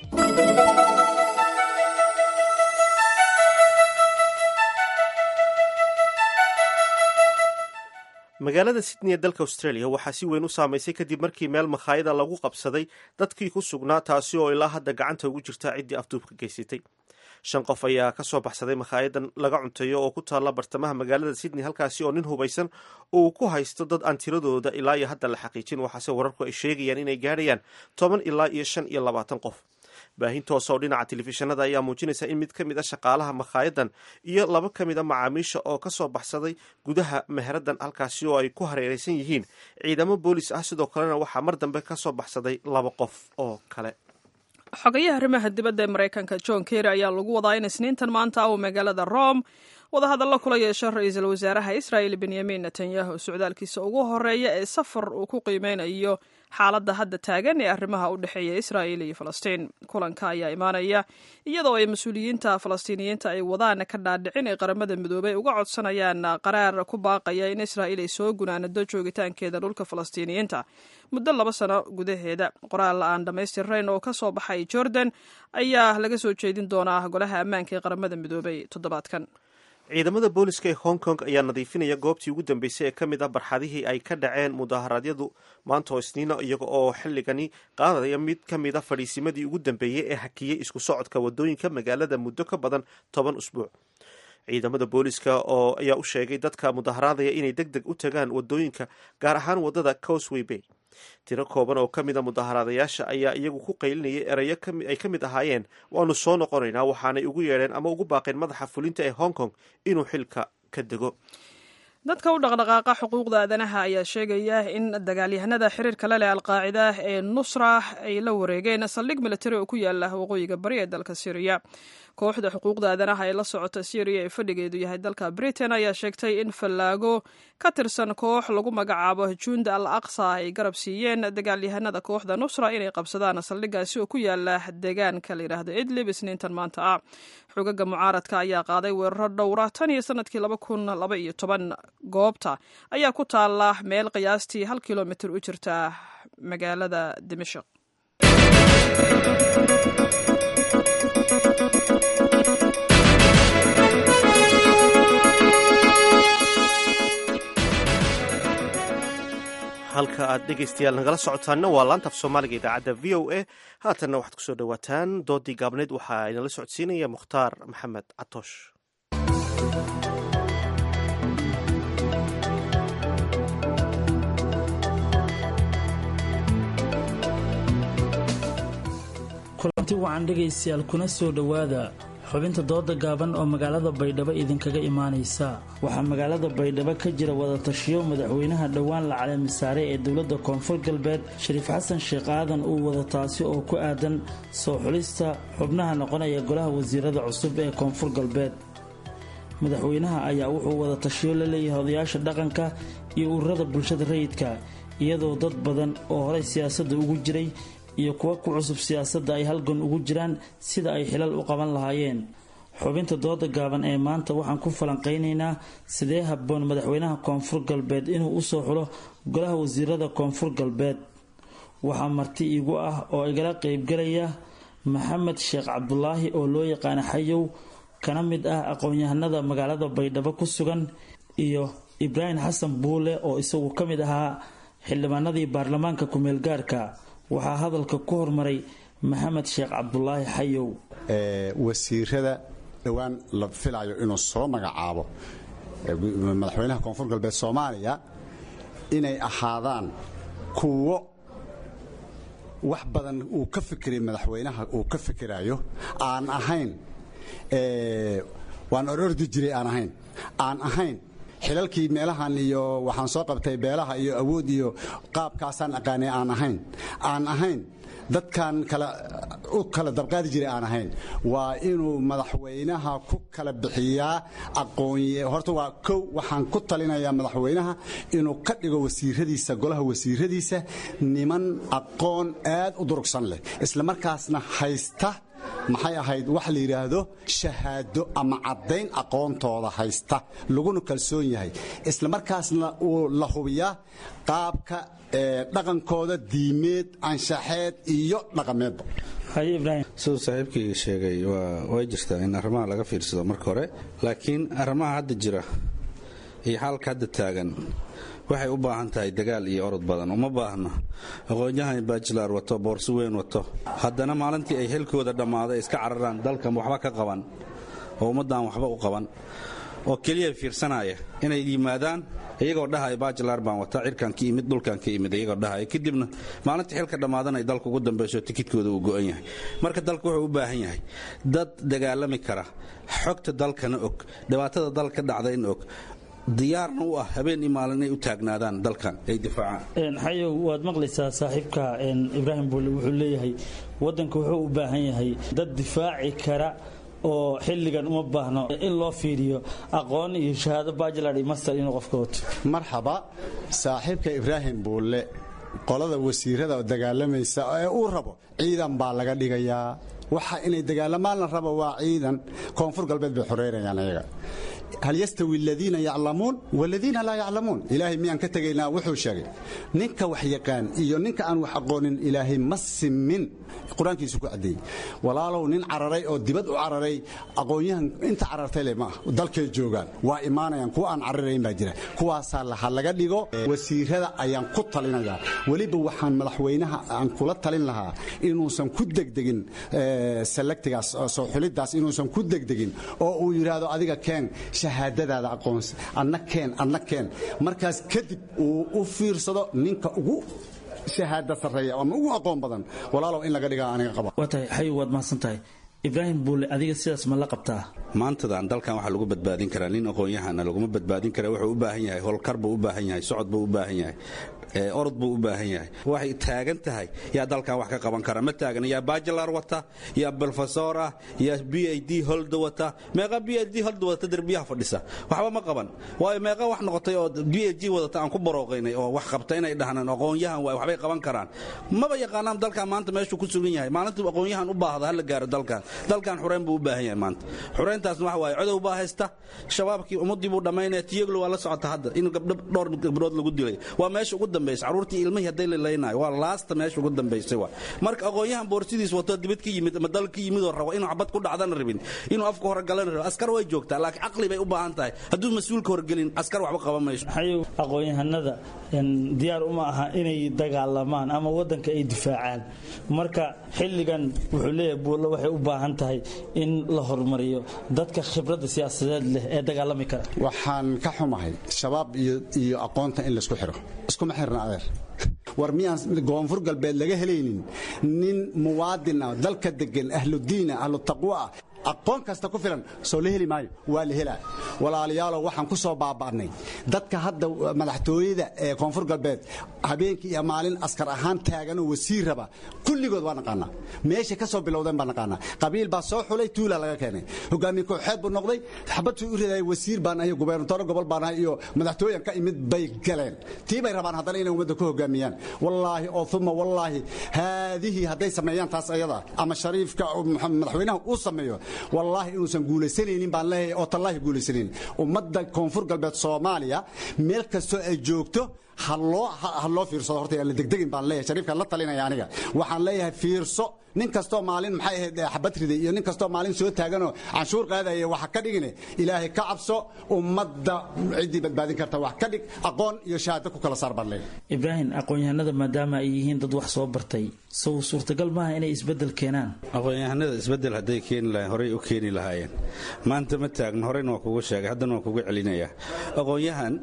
magaalada sydney ee dalka australia waxaa si weyn u saamaysay kadib markii meel makhaayada lagu qabsaday dadkii ku sugnaa taasi oo ilaa hadda gacanta ugu jirta ciddii afduubka geysatay shan qof ayaa ka soo baxsaday makhaayadan laga cunteeyo oo ku taalla bartamaha magaalada sydney halkaasi oo nin hubaysan uu ku haysto dad aan tiradooda ilaa iyo hadda la xaqiijin waxaase wararku ay sheegayaan inay gaadhayaan toban ilaa iyo shan iyo labaatan qof baahin toos oo dhinaca telefishinada ayaa muujinaysa in mid ka mid a shaqaalaha makhaayadan iyo laba ka mid a macaamiisha oo ka soo baxsaday gudaha meheradan halkaasi oo ay ku hareeraysan yihiin ciidamo boolis ah sidoo kalena waxaa mar dambe ka soo baxsaday laba qof oo kale xogayaha arrimaha dibadda ee maraykanka john kerry ayaa lagu wadaa in isniintan maanta uu magaalada rome wadahadallo kula yeesho ra-iisul wasaaraha israel benyamin netanyahu socdaalkiisa ugu horeeya ee safar uu ku qiimeynayo xaaladda hadda taagan ee arrimaha u dhexeeya israel iyo falastiin kulanka ayaa imaanaya iyadoo ay mas-uuliyiinta falastiiniyiinta ay wadaan ka dhaadhicin ee qaramada midoobay uga codsanayaan qaraar ku baaqaya in israel ay soo gunaanado joogitaankeeda dhulka falastiiniyiinta muddo laba sano gudaheeda qoraal aan dhammaystirnayn oo ka soo baxay jordan ayaa laga soo jeedin doonaa golaha ammaanka ee qaramada midoobay toddobaadkan ciidamada booliska ee hong kong ayaa nadiifinaya goobtii ugu dambeysay ee ka mid ah barxadihii ay ka dhaceen mudaharaadyadu maanta oo isniina iyaga oo xilligani qaadaya mid ka mid a fadhiisimadii ugu dambeeyey ee hakiyey isku socodka wadooyinka magaalada muddo ka badan toban usbuuc ciidamada booliska oo ayaa u sheegay dadka mudaharaadaya inay deg deg u tagaan wadooyinka gaar ahaan wadada cosway bay tiro kooban oo ka mid a mudaharaadayaasha ayaa iyagu ku qaylinayay erayo ay ka mid ahaayeen waanu soo noqonaynaa waxaanay ugu yeedheen ama ugu baaqeen madaxa fulinta ee hong kong inuu xilka ka dego dadka u dhaqdhaqaaqa xuquuqda aadanaha ayaa sheegaya in dagaalyahanada xiriirka la leh alqaacida ee nusra ay la wareegeen saldhig militari oo ku yaala waqooyiga bari ee dalka syriya kooxda xuquuqda aadanaha ee la socota syriya ee fadhigeedu yahay dalka britain ayaa sheegtay in fallaago ka tirsan koox lagu magacaabo juunda al aqsa ay garab siiyeen dagaalyahanada kooxda nusra inay qabsadaan saldhigaasi oo ku yaala deegaanka la yidhaahdo idlib isniintan maanta ah xogaga mucaaradka ayaa qaaday weeraro dhowra tan iyo sanadkii laba kun laba iyo toban goobta ayaa ku taala meel qiyaastii hal kilomitir u jirta magaalada dimashq halka aad dhegaystayaal nagala socotaanna waa laanta af soomaaliga idaacadda v o a haatanna waxaad kusoo dhowaataan doodii gaabneyd waxaa inala socodsiinaya mukhtaar maxamed catoosh kulanti wacan dhegaystayaal kuna soo dhowaada xubinta dooda gaaban oo magaalada baydhabo idinkaga imaanaysa waxaa magaalada baydhabo ka jira wadatashiyo madaxweynaha dhowaan la caleemisaare ee dowladda koonfur galbeed shariif xasan sheekh aadan uu wada taasi oo ku aadan soo xulista xubnaha noqonaya golaha wasiirada cusub ee koonfur galbeed madaxweynaha ayaa wuxuu wada tashiyo la leeyahay odayaasha dhaqanka iyo ururada bulshada rayidka iyadoo dad badan oo horey siyaasadda ugu jiray iyo kuwa ku cusub siyaasadda ay halgan ugu jiraan sida ay xilal u qaban lahaayeen xubinta dooda gaaban ee maanta waxaan ku falanqaynaynaa sidee habboon madaxweynaha koonfur galbeed inuu usoo xulo golaha wasiirada koonfur galbeed waxaa marti iigu ah oo igala qeybgalaya maxamed sheekh cabdulaahi oo loo yaqaana xayow kana mid ah aqoon-yahanada magaalada baydhabo ku sugan iyo ibraahim xasan buule oo isagu ka mid ahaa xildhibaanadii baarlamaanka ku-meel gaarka waxaa hadalka ku hormaray maxamed sheekh cabdulaahi xayow wasiirada dhowaan la filayo inuu soo magacaabo madaxweynaha koonfur galbeed soomaaliya inay ahaadaan kuwo wax badan uu ka fikiray madaxweynaha uu ka fikirayo aan ahayn waan orordi jiray aan ahayn aan ahayn xilalkii meelahan iyo waxaan soo qabtay beelaha iyo awood iyo qaabkaasaan aqaanay aan ahayn aan ahayn dadkan kala u kala dabqaadi jiray aan ahayn waa inuu madaxweynaha ku kala bixiyaa aqoonye horta waa kow waxaan ku talinayaa madaxweynaha inuu ka dhigo wasiiradiisa golaha wasiiradiisa niman aqoon aad u durugsan leh isla markaasna haysta maxay ahayd wax la yidhaahdo shahaado ama caddayn aqoontooda haysta laguna kalsoon yahay isla markaasna uu la hubiyaa qaabka dhaqankooda diimeed anshaxeed iyo dhaqameedba siduu saaxiibkayga sheegay way jirtaa in arrimaha laga fiirsado marka hore laakiin arrimaha hadda jira iyo xaalka hadda taagan waxay u baahan tahay dagaal iyo orod badan uma baahno aqoon-yahan bajilar wato boorso weyn wato haddana maalintii ay xilkooda dhammaaday iska cararaan dalkan waxba ka qaban oo ummaddan waxba u qaban oo keliya fiirsanaya inay yimaadaan iyagoo dhahaya bajilar baan wataa cirkaan ka imid dhulkaan ka imid iyagoo dhahaya kadibna maalintii xilka dhammaadan ay dalka ugu dambayso tikidkooda uu go'an yahay marka dalka wuxuu u baahan yahay dad dagaalami kara xogta dalkana og dhibaatada dalka dhacdayna og diyaarna u ah habeen iyo maalin inay u taagnaadaan dalkan ay difaacaan xayow waad maqlaysaa saaxiibka ibraahim buule wuxuu leeyahay waddanka wuxuu u baahan yahay dad difaaci kara oo xilligan uma baahno in loo fiiriyo aqoon iyo shahaado bajilar iyo master inuu qofka wato marxaba saaxiibka ibraahim buulle qolada wasiirada oo dagaalamaysa ee uu rabo ciidan baa laga dhigayaa waxa inay dagaalamaan la rabo waa ciidan koonfur galbeed bay xoreynayaan ayaga hal yastawi aladiina yaclamuun waladiina laa yaclamuun ilaahay miyaan ka tegaynaa wuxuu sheegay ninka wax yaqaan iyo ninka aan wax aqoonin ilaahay ma simin qur-aankiisu ku caddeeyey walaalow nin cararay oo dibad u cararay aqoon-yahan inta carartay le maaha dalkay joogaan waa imaanayaan kuwa aan cararayn baa jira kuwaasaa laha laga dhigo wasiirada ayaan ku talinayaa weliba waxaan madaxweynaha aan kula talin lahaa inuusan ku degdegin salagtigaas soo xulidaas inuusan ku degdegin oo uu yidhaahdo adiga keen shahaadadaada aqoonsi adna keen adna keen markaas kadib uu u fiirsado ninka ugu shahaada sarreeya ama ugu aqoon badan walaalow in laga dhigaa aniga qaba waa tahay xayow waad mahadsan tahay ibraahim buule adiga sidaas ma la qabtaa maantadan dalkan waxaa lagu badbaadin karaa nin aqoon-yahana laguma badbaadin kara wuxuu u baahan yahay howlkar buu u baahan yahay socod buu u baahan yahay orod buu u baahan yahay waxay taagan tahay yaa dalkan wax ka qaban kara ma taagan yaa bajilar wata yaa brofesor ah yaa b i d holda wata meeqa b i d holda wadata derbiyaha fadhisa waxba ma qaban waayo meeqa wax noqotay oo b i d wadata aan ku barooqaynay oo wax qabta inay dhahnaan aqoon-yahan waay waxbay qaban karaan maba yaqaanaan dalkan maanta meeshuu ku sugan yahay maalintuu aqoon-yahan u baahda hala gaaro dalkan dalkan xureyn buu u baahan yahay maanta xureyntaasna waxa waaye codow baa haysta shabaabkii ummadii buu dhammaynaya tiyaglo waa la socota hadda in gabdho dhowr gabdhood lagu dilay waa meesha ugu dambaysa caruurtii ilmihii hadday lilaynayo waa laasta meesha ugu dambaysay waa marka aqoon-yahan boorsidiis wato dibad ka yimid ama dal ka yimid oo rabo inuu xabad ku dhacdana rabin inuu afka hore galana rabo askar way joogtaa laakiin caqli bay u baahan tahay hadduu mas-uulka horgelin askar waxba qaban mayso xayow aqoon-yahanada diyaar uma aha inay dagaalamaan ama waddanka ay difaacaan marka xilligan wuxuu leeyahay buulle waxay u baahan tahay in la horumariyo dadka khibradda siyaasadeed leh ee dagaalami kara waxaan ka xumahay shabaab iyo aqoonta in laysku xiro iskuma xirna adeer war miyaan koonfur galbeed laga helaynin nin muwaadin ah dalka degan ahludiina ahlu taqwa ah aqoon kasta ku filan soo la heli maayo waa la helaa walaalayaalow waxaan ku soo baaba'nay dadka hadda madaxtooyada ee koonfur galbeed habeenkii iyo maalin askar ahaan taaganoo wasiir raba kulligood waa naqaanaa meeshay ka soo bilowdeen baa naqaanaa qabiil baa soo xulay tuula laga keenay hogaamiye kooxeed buu noqday xabadtuu u ridaya wasiir baan ahay gubernatoro gobol baan ahay iyo madaxtooyan ka imid bay galeen tii bay rabaan haddana inay ummadda ku hogaamiyaan wallaahi oo uma wallaahi haadihii hadday sameeyaan taas ayada ama shariifka madaxweynaha uu sameeyo wallaahi inuusan guulaysanaynin baan leeyahay oo tallaahi guulaysanaynin ummadda koonfur galbeed soomaaliya meel kastoo ay joogto ha loo fiirsado horta aan la degdegin baan leeyahay shariifkaan la talinaya aniga waxaan leeyahay fiirso nin kastoo maalin maxay ahayd xabad riday iyo nin kastoo maalin soo taaganoo canshuur qaadaya waxa ka dhigine ilaahay ka cabso ummadda ciddii badbaadin karta wax ka dhig aqoon iyo shahaado ku kala saar badleen ibraahim aqoon-yahanada maadaama ay yihiin dad wax soo bartay sow suurtagal maaha inay isbeddel keenaan aqoon-yahanada isbeddel hadday keeni lahayen horey u keeni lahaayeen maanta ma taagna horeyna waa kugu sheegay haddana waa kugu celinayaa aqoon-yahan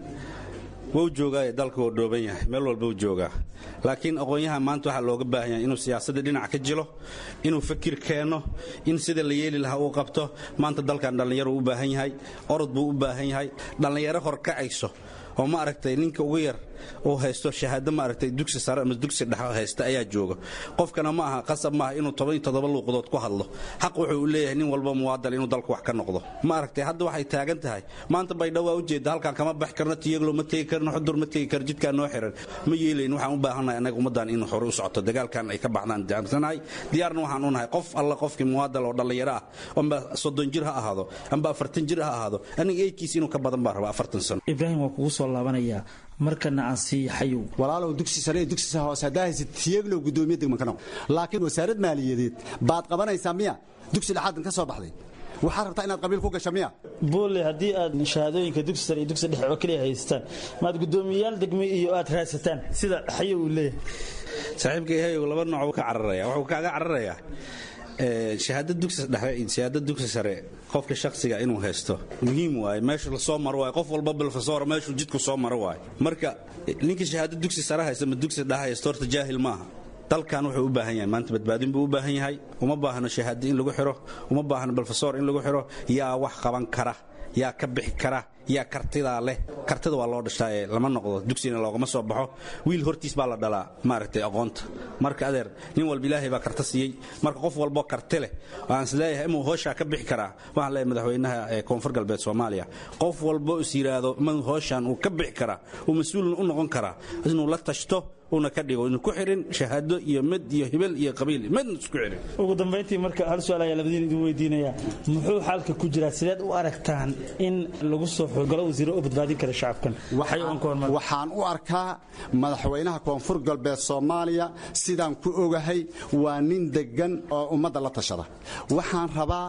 wuu joogaa dalka wuu dhooban yahay meel walba u joogaa laakiin aqoon-yahan maanta waxaa looga baahan yahay inuu siyaasadda dhinac ka jilo inuu fakir keeno in sida la yeeli lahaa uu qabto maanta dalkan dhallinyaro u baahan yahay orod buu u baahan yahay dhallinyaro horkacayso oo ma aragtay ninka ugu yar uu haysto shahaado ma aragtay dugsi sare ama dugsi dhexe haysta ayaa jooga qofkana ma aha qasab maaha inuu toban iyo toddoba luuqadood ku hadlo xaq wuxuu u leeyahay nin walba muwaadal inuu dalka wax ka noqdo ma aragtay hadda waxay taagan tahay maanta baydhabo waa ujeeda halkan kama baxi karno tiyaglo ma tegi karno xudur ma tegi karo jidkaan noo xiran ma yeelayn waxaan u baahannahay annaga ummaddan in hore u socoto dagaalkan ay ka baxdaan jaansanahay diyaarna waxaan u nahay qof alla qofkii muwaadal oo dhallinyaro ah amba soddon jir ha ahaado amba afartan jir ha ahaado aniga eedkiis inuu ka badan baan rabaa afartan sano ibraahim waa kugu soo laabanayaa markana aan sii xayow walaalow dugsi sare iyo dugsi hoose haddaa haysid tiyaglow gudoomiye degman ka noqo laakiin wasaarad maaliyadeed baad qabanaysaa miya dugsi dhexaadan ka soo baxday waxaad rabtaa inaad qabiil ku gasho miya boole haddii aad shahaadooyinka dugsi sare iyo dugsi dhexe oo keliya haystaan maad guddoomiyayaal degme iyo aad raadsataan sida xayow uu leeyahay saaxiibka yahayow laba nooc ka cararaya wuxuu kaaga cararayaa shahaada dugsi dhexe iyo shahaada dugsi sare qofka shakhsiga inuu haysto muhiim waaye meeshu la soo maro waaye qof walba bilfasoora meeshuu jidku soo maro waaye marka ninka shahaado dugsi sare haysta ma dugsi dhexe haysto horta jaahil maaha dalkan wuxuu u baahan yahay maanta badbaadin buu u baahan yahay uma baahno shahaado in lagu xiro uma baahno bilfasoor in lagu xiro yaa wax qaban kara yaa ka bixi kara yaa kartidaa leh kartida waa loo dhashaa ee lama noqdo dugsina loogama soo baxo wiil hortiis baa la dhalaa maaragtay aqoonta marka adeer nin walba ilaahay baa karta siiyey marka qof walbo karti leh waan isleeyahay inuu hooshaa ka bixi karaa waxaan leeyahay madaxweynaha ee koonfur galbeed soomaaliya qof walbo is yidhaahdo ma hooshaan uu ka bixi karaa uu mas-uulna u noqon karaa inuu la tashto una ka dhigo inu ku xirin shahaado iyo mid iyo hibel iyo qabiil midna isku xirin ugu dambayntii marka hal su-aal ayaa labadiin idin weydiinayaa muxuu xaalka ku jiraa sideed u aragtaan in lagu soo xogalo wasiiro u badbaadin kara shacabkan waxaan u arkaa madaxweynaha koonfur galbeed soomaaliya sidaan ku ogahay waa nin degan oo ummadda la tashada waxaan rabaa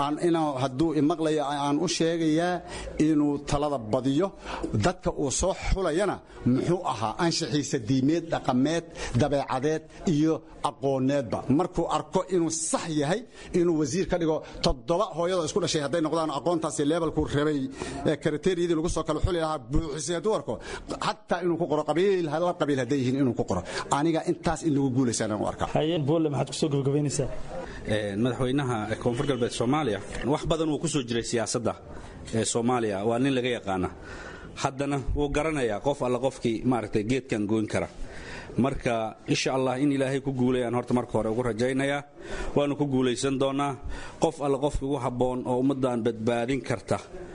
hadduu imaqlayo aan u sheegayaa inuu talada badiyo dadka uu soo xulayana muxuu ahaa anshaxiisa diimeed dhaqameed dabeecadeed iyo aqooneedba markuu arko inuu sax yahay inuu wasiir ka dhigo toddoba hooyadoo isku dhashay hadday noqdaan aqoontaasi leebelkuu rabay kriteriyadii lagu soo kala xuli lahaa buuxisay hadduu arko xataa inuu ku qoro qabiil la qabiil hadday yihiin inuu ku qoro aniga intaas in lagu guulaysaan u arkaa hayeen boole maxaad kusoo gabagabaynaysaa madaxweynaha koonfur galbeed soomaaliya wax badan wuu ku soo jiray siyaasadda ee soomaaliya waa nin laga yaqaana haddana wuu garanayaa qof alla qofkii maaragtay geedkan goyn kara marka insha allah in ilaahay ku guulayaan horta marka hore ugu rajaynayaa waanu ku guulaysan doonaa qof alla qofkii ugu habboon oo ummaddan badbaadin karta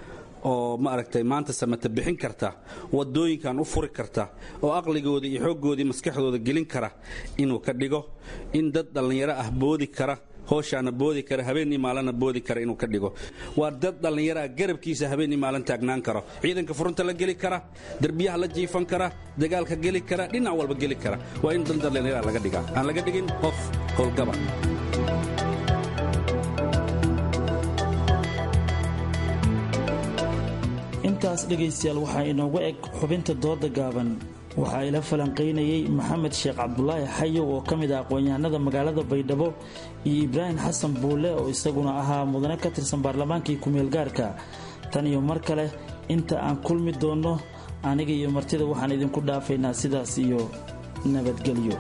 oo maaragtay maanta samata bixin karta wadooyinkan u furi karta oo aqligoodii iyo xooggoodii maskaxdooda gelin kara inuu ka dhigo in dad dhallinyaro ah boodi kara hooshaana boodi kara habeenii maalana boodi kara inuu ka dhigo waa dad dhallinyaraa garabkiisa habeenii maalin taagnaan karo ciidanka furunta la geli kara derbiyaha la jiifan kara dagaalka geli kara dhinac walba geli kara waa in dan dhallinyara laga dhigaa aan laga dhigin qof howlgaba intaas dhegaystayaal waxaa inoogu eg xubinta dooda gaaban waxaa ila falanqaynayey maxamed sheekh cabdulaahi xayow oo ka mid ah aqoon-yahanada magaalada baydhabo iyo ibraahim xasan buule oo isaguna ahaa mudane ka tirsan baarlamaankii ku-meelgaarka tan iyo mar kale inta aan kulmi doonno aniga iyo martida waxaan idinku dhaafaynaa sidaas iyo nabadgelyo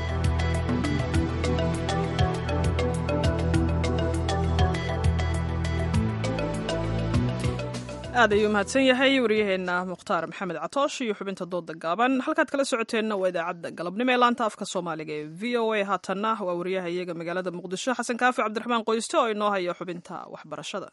aad ayuu mahadsan yahay waryaheena mukhtaar maxamed catoosh iyo xubinta dooda gaaban halkaad kala socoteenna waa idaacadda galabnimo ee laanta afka soomaaliga ee v o a haatanna waa waryaha iyaga magaalada muqdisho xasan kaafi cabdiraxmaan qoyste oo inoo haya xubinta waxbarashada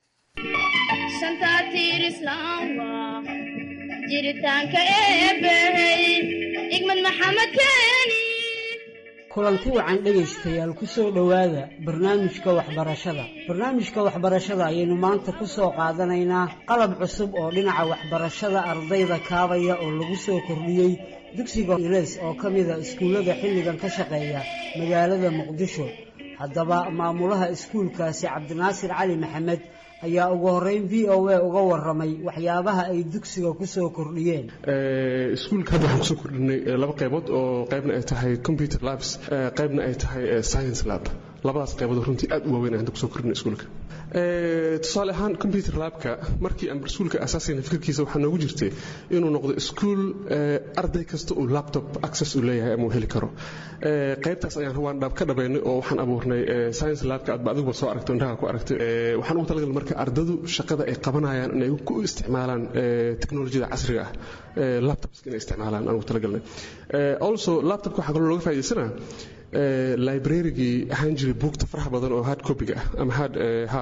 jiritaanka eebbahey igmad maxamed keeni kulanti wacan dhegaystayaal ku soo dhowaada barnaamijka waxbarashada barnaamijka waxbarashada ayaynu maanta ku soo qaadanaynaa qalab cusub oo dhinaca waxbarashada ardayda kaabaya oo lagu soo kordhiyey dugsiga ilays oo ka mida iskuullada xilligan ka shaqeeya magaalada muqdisho haddaba maamulaha iskuulkaasi cabdinaasir cali maxamed ayaa ugu horeyn v o a uga waramay waxyaabaha ay dugsiga ku soo kordhiyeen iskuulka hadda waxaan kusoo kordhinay laba qaybood oo qaybna ay tahay computer labs qaybna ay tahay science lab labadaas qaybood runtii aad u waaweyn hadda kusoo kordhinay iskuulka tusaale ahaan computer labka markii aan iskuulka asaasayna fikirkiisa waxaa noogu jirtay inuu noqdo iskuul arday kasta uu laptop access uu leeyahay ama uu heli karo qaybtaas ayaan waan ka dhabaynay oo waxaan abuurnay science labka aadba adiguba soo aragtay indhaha ku aragtay waxaan ugu talagalay marka ardadu shaqada ay qabanayaan inay ku isticmaalaan teknolojiyada casriga ah laptops inay isticmaalaan aan ugu talagalnay also laptopka waxaa kaloo looga faa'iidaysanaa librarygii ahaan jiray buugta faraha badan oo hard copyga ah ama hard ha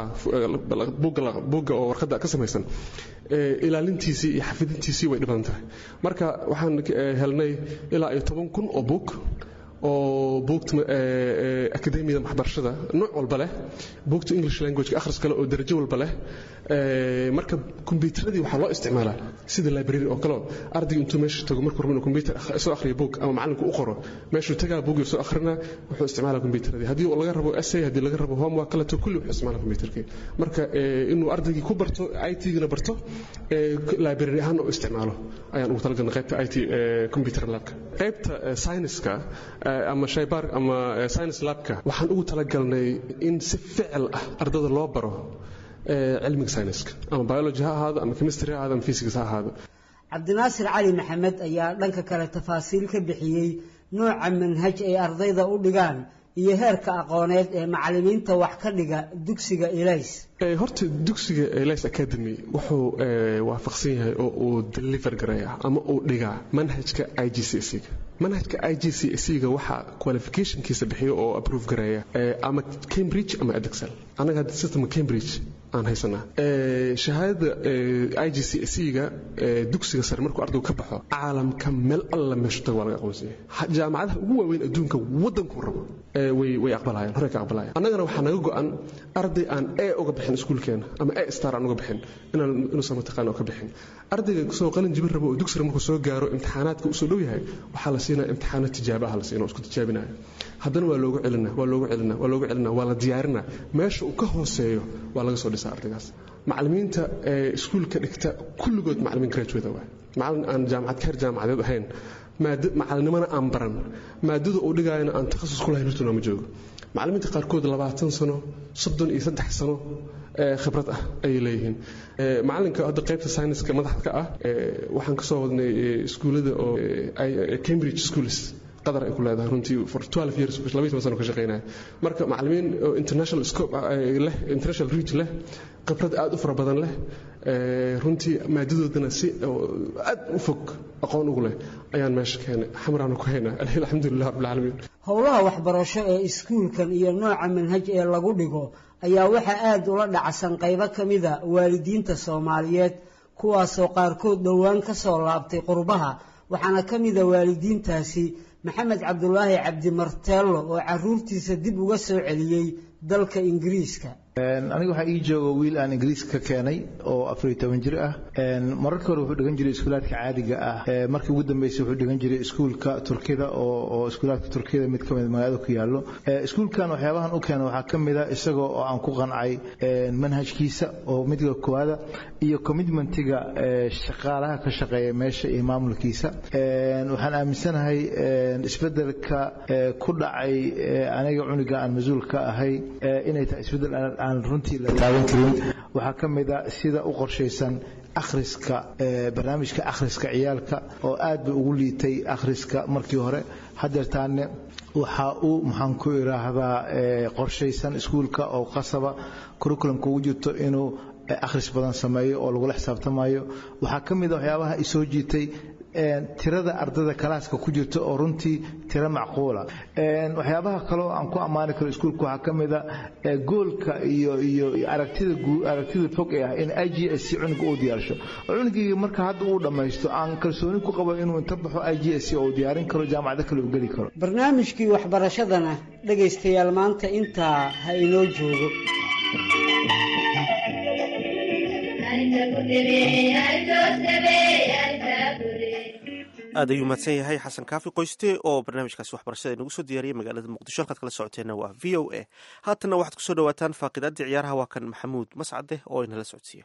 buugga oo warqadda ka samaysan ilaalintiisii iyo xafidintiisii way dhibadan tahay marka waxaan helnay ilaa iyo toban kun oo buug oo buugta akademiyada waxbarashada nooc walba leh buugta english languageka akhris kale oo darajo walba leh marka kombiyuutaradii waxaa loo isticmaalaa sida library oo kale ardayga intuu meesha tago markuu rabo inuu kombiyuutar soo akhriyo buug ama macallinku u qoro meeshuu tagaa buugii soo akhrina wuxuu isticmaalaa kombiyuutaradii haddii laga rabo essay haddii laga rabo homework kaleto kulli wuxuu isticmaalaa kombiyuutarkii marka inuu ardaygii ku barto it-gina barto library ahaan u isticmaalo ayaan ugu talagalnay qaybta it computer labka qaybta science-ka ama shaybaar ama science labka waxaan ugu talagalnay in si ficil ah ardada loo baro cilmiga scienska ama biology ha ahaado ama chemistry ha ahaado ama physics ha ahaado cabdinaasir cali maxamed ayaa dhanka kale tafaasiil ka bixiyey nooca manhaj ay ardayda u dhigaan iyo heerka aqooneed ee macallimiinta wax ka dhiga dugsiga elays horta dugsiga elays academy wuxuu waafaqsan yahay oo uu deliver gareeya ama uu dhigaa manhajka i g c s ga manhajka i g c s ga waxaa qualificationkiisa bixiyo oo approve gareeya ama cambridge ama edexel annaga hadda systemka cambridge aan haysanaa shahaadada i g c s ga dugsiga sare markuu ardaygu ka baxo caalamka meel alla meeshu tago waa laga aqoonsan yahay jaamacadaha ugu waaweyn adduunka waddankuu rabo way way aqbalayaan horey ka aqbalayaan annagana waxaa naga go-an arday aan e uga bixin iskuulkeena ama e star aan uga bixin inaan inuusan mataqaan oo ka bixin ardayga soo qalin jibin rabo oo dugsiga markuu soo gaaro imtixaanaadka usoo dhow yahay waxaa la siinaa imtixaano tijaabo ah la siinaa oo isku tijaabinayo haddana waa loogu celinaa waa loogu celinaa waa loogu celinaa waa la diyaarinaa meesha uu ka hooseeyo waa laga soo dhisaa ardaygaas macallimiinta iskuulka dhigta kulligood macallimiin graduate waa macallin aan jaamacad ka heer jaamacadeed ahayn macalinimana aan baran maadada uu dhigaayana aan takhasus ku lahayn hortuna ma joogo macallimiinta qaarkood labaatan sano soddon iyo saddex sano khibrad ah ayay leeyihiin macallinka hadda qaybta sayniska madaxda ka ah waxaan ka soo wadnay iskuullada oo cambridge schools qadar ay ku leedahay runtii for 12 years laba iyo toban sano ka shaqeynaya marka macallimiin oo international scope leh international reach leh khibrad aad u fara badan leh runtii maadadoodana si aad u fog aqoon ugu leh ayaan meesha keenay xamraana ku haynaa alxamdulilah rabbilcaalamiin howlaha waxbarasho ee iskuulkan iyo nooca manhaj ee lagu dhigo ayaa waxaa aad ula dhacsan qaybo ka mida waalidiinta soomaaliyeed kuwaasoo qaarkood dhowaan ka soo laabtay qurbaha waxaana ka mida waalidiintaasi maxamed cabdulaahi cabdimarteello oo caruurtiisa dib uga soo celiyey dalka ingiriiska aniga waxaa ii jooga wiil aan ingiriiska ka keenay oo afariyo toban jir ah mararka hore wuxuu dhigan jiray iskuulaadka caadiga ah markii ugu dambeysay wuxuu dhigan jiray iskuulka turkida oo iskuulaadka turkida mid ka mid magaalada ku yaallo iskuulkan waxyaabahan u keena waxaa ka mid a isagoo oo aan ku qancay manhajkiisa oo midka koowaada iyo commitmentiga shaqaalaha ka shaqeeya meesha iyo maamulkiisa waxaan aaminsanahay isbedelka ku dhacay aniga cuniga aan mas-uul ka ahay inay tahay isbedel aan runtii la taaban karin waxaa ka mid a sida u qorshaysan akhriska barnaamijka akhriska ciyaalka oo aad bay ugu liitay akhriska markii hore hadeertaane waxa uu maxaan ku idhaahdaa qorshaysan iskuulka oo qasaba curriculumka ugu jirto inuu akhris badan sameeyo oo lagula xisaabtamayo waxaa ka mid a waxyaabaha isoo jiitay tirada ardada kalaaska ku jirta oo runtii tiro macquula waxyaabaha kaleo aan ku ammaani karo iskuulka waxaa ka mid a goolka iyo iyo aragtida aragtida fog ee ah in i g s c cunuga uu diyaarsho oo cunugii marka hadda uu dhammaysto aan kalsooni ku qabo inuu inta baxo i g s c oo uu diyaarin karo jaamacado kale uu geli karo barnaamijkii waxbarashadana dhegaystayaal maanta intaa ha inoo joogo aad ayuu mahadsan yahay xasan kaafi qoyste oo barnaamijkaasi waxbarashada inagu soo diyaariyay magaalada muqdisho halkaad kala socoteenna waa v o a haatanna waxaad kusoo dhawaataan faaqidaadii ciyaaraha waa kan maxamuud mascade oo inala socodsiiya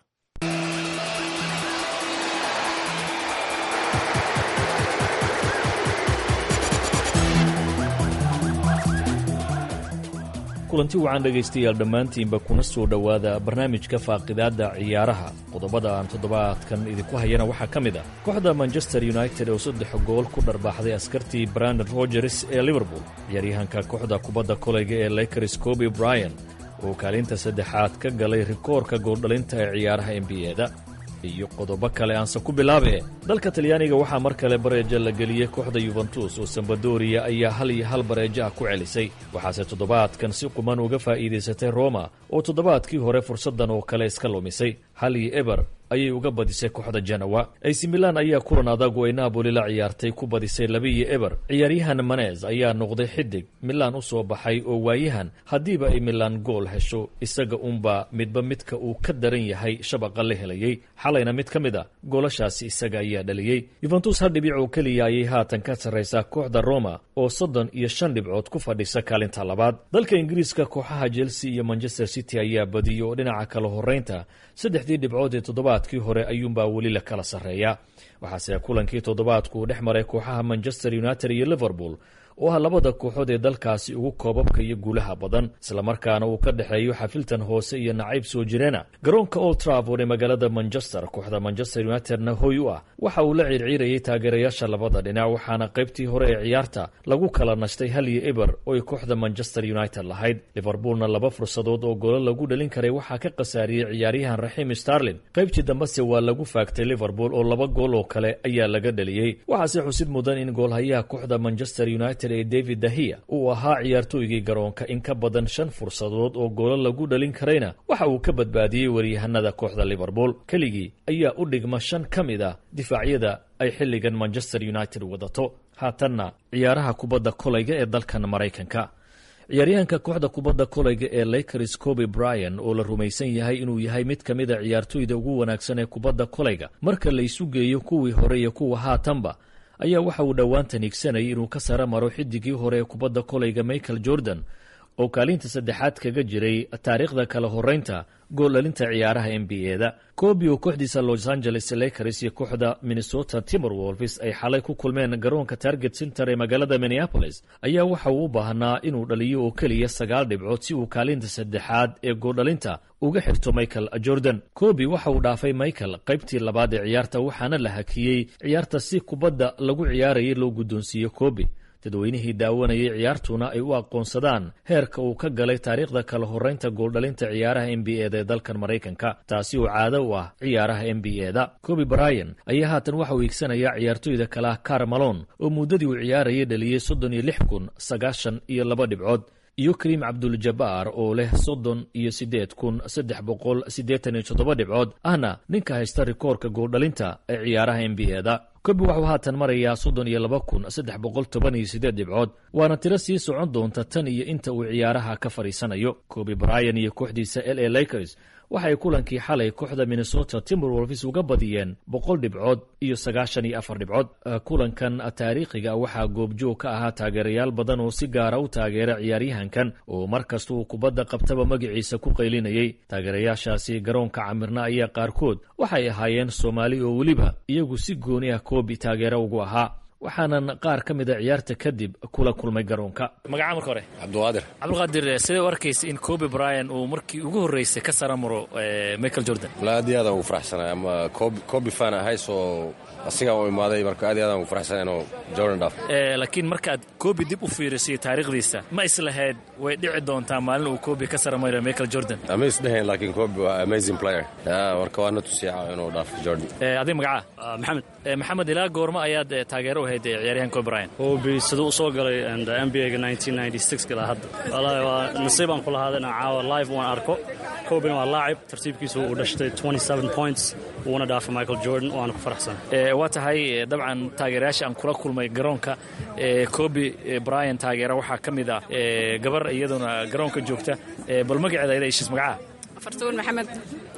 kulanti wacan dhegaystayaal dhammaantiinba kuna soo dhowaada barnaamijka faaqidaadda ciyaaraha qodobada aan toddobaadkan idinku hayana waxaa ka mid ah kooxda manchester united oo saddex gool ku dharbaaxday askartii brandon rogers ee liverpool ciyaaryahanka kooxda kubadda kolayga ee lakers coby bryan oo kaalinta saddexaad ka galay rikoorka gooldhalinta ee ciyaaraha n b e-da iyo qodobo kale aanse ku bilaabe dalka talyaaniga waxaa mar kale bareeja la geliyey kooxda yuventus oo sambadoriya ayaa hal iyo hal bareejo ah ku celisay waxaase toddobaadkan si quman uga faa'iidaysatay roma oo toddobaadkii hore fursaddan oo kale iska lumisay hal iyo eber ayay uga badisay kooxda janawa ac milan ayaa kulan adag oo ay naaboli la ciyaartay ku badisay laba iyo eber ciyaaryahan manes ayaa noqday xidig milan u soo baxay oo waayahan haddiiba ay milan gool hesho isaga unba midba midka uu ka daran yahay shabaqa la helayey xalayna mid ka mid a goolashaasi isaga ayaa dhaliyey yuventus hal dhibic oo keliya ayay haatan ka sarraysaa kooxda roma oo soddon iyo shan dhibcood ku fadhisa kaalinta labaad dalka ingiriiska kooxaha chelsea iyo manchester city ayaa badiyey oo dhinaca kala horraynta saddexdii dhibcood ee toddobaadkii hore ayuunbaa weli la kala sarreeya waxaase kulankii toddobaadku uu dhex maray kooxaha manchester united iyo liverpool oo ah labada kooxood ee dalkaasi ugu koobabka iyo guulaha badan islamarkaana uu ka dhexeeyo xafiltan hoose iyo nacayb soo jireena garoonka old trafford ee magaalada manchester kooxda manchester unitedna hoy u ah waxa uu la ciirciirayay taageerayaasha labada dhinac waxaana qaybtii hore ee ciyaarta lagu kala nashtay hal iyo eber oo ay kooxda manchester united lahayd liverpoolna laba fursadood oo goolo lagu dhalin karay waxaa ka khasaariyey ciyaaryahan raxiim starlin qaybtii dambese waa lagu faagtay liverpool oo laba gool oo kale ayaa laga dhaliyey waxaase xusid mudan in goolhayaha kooxda manchester united ee david dahiya uu ahaa ciyaartooygii garoonka in ka badan shan fursadood oo goolo lagu dhalin karayna waxa uu ka badbaadiyey waryahanada kooxda liverpool keligii ayaa u dhigma shan ka mid ah difaacyada ay xilligan manchester united wadato haatanna ciyaaraha kubadda kolayga ee dalkan maraykanka ciyaaryahanka kooxda kubadda kolayga ee lakers coby bryan oo la rumaysan yahay inuu yahay mid ka mid a ciyaartooyda ugu wanaagsan ee kubadda kolayga marka la isu geeyo kuwii hore iyo kuwa haatanba ayaa waxa uu dhowaantan higsanayay inuu ka sara maro xidigii hore ee kubadda kolayga michael jordan oo kaalinta saddexaad kaga jiray taariikhda kala horraynta gooldhalinta ciyaaraha n b e-da koobi oo kooxdiisa los angeles lakers iyo kooxda minnesota timberwolves ay xalay ku kulmeen garoonka target center ee magaalada minneapolis ayaa waxa uu u baahnaa inuu dhaliyo oo keliya sagaal dhibcood si uu kaalinta saddexaad ee gooldhalinta uga xirto michael jordan koobi waxa uu dhaafay michael qaybtii labaad ee ciyaarta waxaana la hakiyey ciyaarta si kubadda lagu ciyaarayay loo guddoonsiiyo koobi dadweynihii daawanayay ciyaartuna ay u aqoonsadaan heerka uu ka galay taariikhda kala horraynta gooldhalinta ciyaaraha n b e-da ee dalkan maraykanka taasi oo caado u ah ciyaaraha n b e-da coby bryan ayaa haatan waxa uu iigsanayaa ciyaartooyda kale ah car malon oo muddadii uu ciyaarayay dhaliyey soddon iyo lix kun sagaashan iyo laba dhibcood iyo kariim cabduljabaar oo leh soddon iyo siddeed kun saddex boqol siddeetan iyo toddoba dhibcood ahna ninka haysta rikoorka gooldhalinta ee ciyaaraha n b e-da kobi waxuu haatan marayaa soddon iyo laba kun saddex boqol toban iyo siddeed dhibcood waana tiro sii socon doonta tan iyo inta uu ciyaaraha ka fadhiisanayo kobi bryan iyo kooxdiisa l a lakers waxay kulankii xalay kooxda minnesota timberwolves uga badiyeen boqol dhibcood iyo sagaashan iyo afar dhibcood kulankan taariikhiga waxaa goobjoog ka ahaa taageerayaal badan oo si gaara u taageera ciyaaryahankan oo mar kasta uu kubadda qabtaba magaciisa ku qaylinayay taageerayaashaasi garoonka camirna ayaa qaarkood waxay ahaayeen soomaali oo weliba iyagu si gooni ah koobi taageero ugu ahaa waxaanan qaar ka mid a ciyaarta kadib kula kulmay garoonka magaca marka hore cabdiqaadir cabdiqaadir sidee u arkaysa in coby bryan uu markii ugu horreysay ka sara maro michael jordan wala aad iyo aadaan ugu faraxsanay ama coby fan ahay soo asigaan u imaaday marka aad iyo aadaan ugu faraxsanay inuu jordan dhaaf laakiin markaad coby dib u fiirisiyo taariikhdiisa ma islahayd way dhici doontaa maalin uu coby ka sara maro michael jordan ama isdheheen laakiin coby waa amazing player marka waana tusiica inuu dhaafo jordan adiga magaca maxamed maxamed ilaa goorma ayaad taageero u hayd ciyaaryahan coby bryan coby siduu u soo galay n b a-ga ilaa hadda wallaahi waa nasiibaan ku lahaada inaan caawa live waan arko cobina waa laacib tartiibkiisu uu dhashtay points wuuna dhaafay michael jordan waana ku faraxsan waa tahay dabcan taageerayaasha aan kula kulmay garoonka coby bryan taageera waxaa ka mid ah gabar iyaduna garoonka joogta bal magaceeda ayada ishiis magacaha fartuun maxamed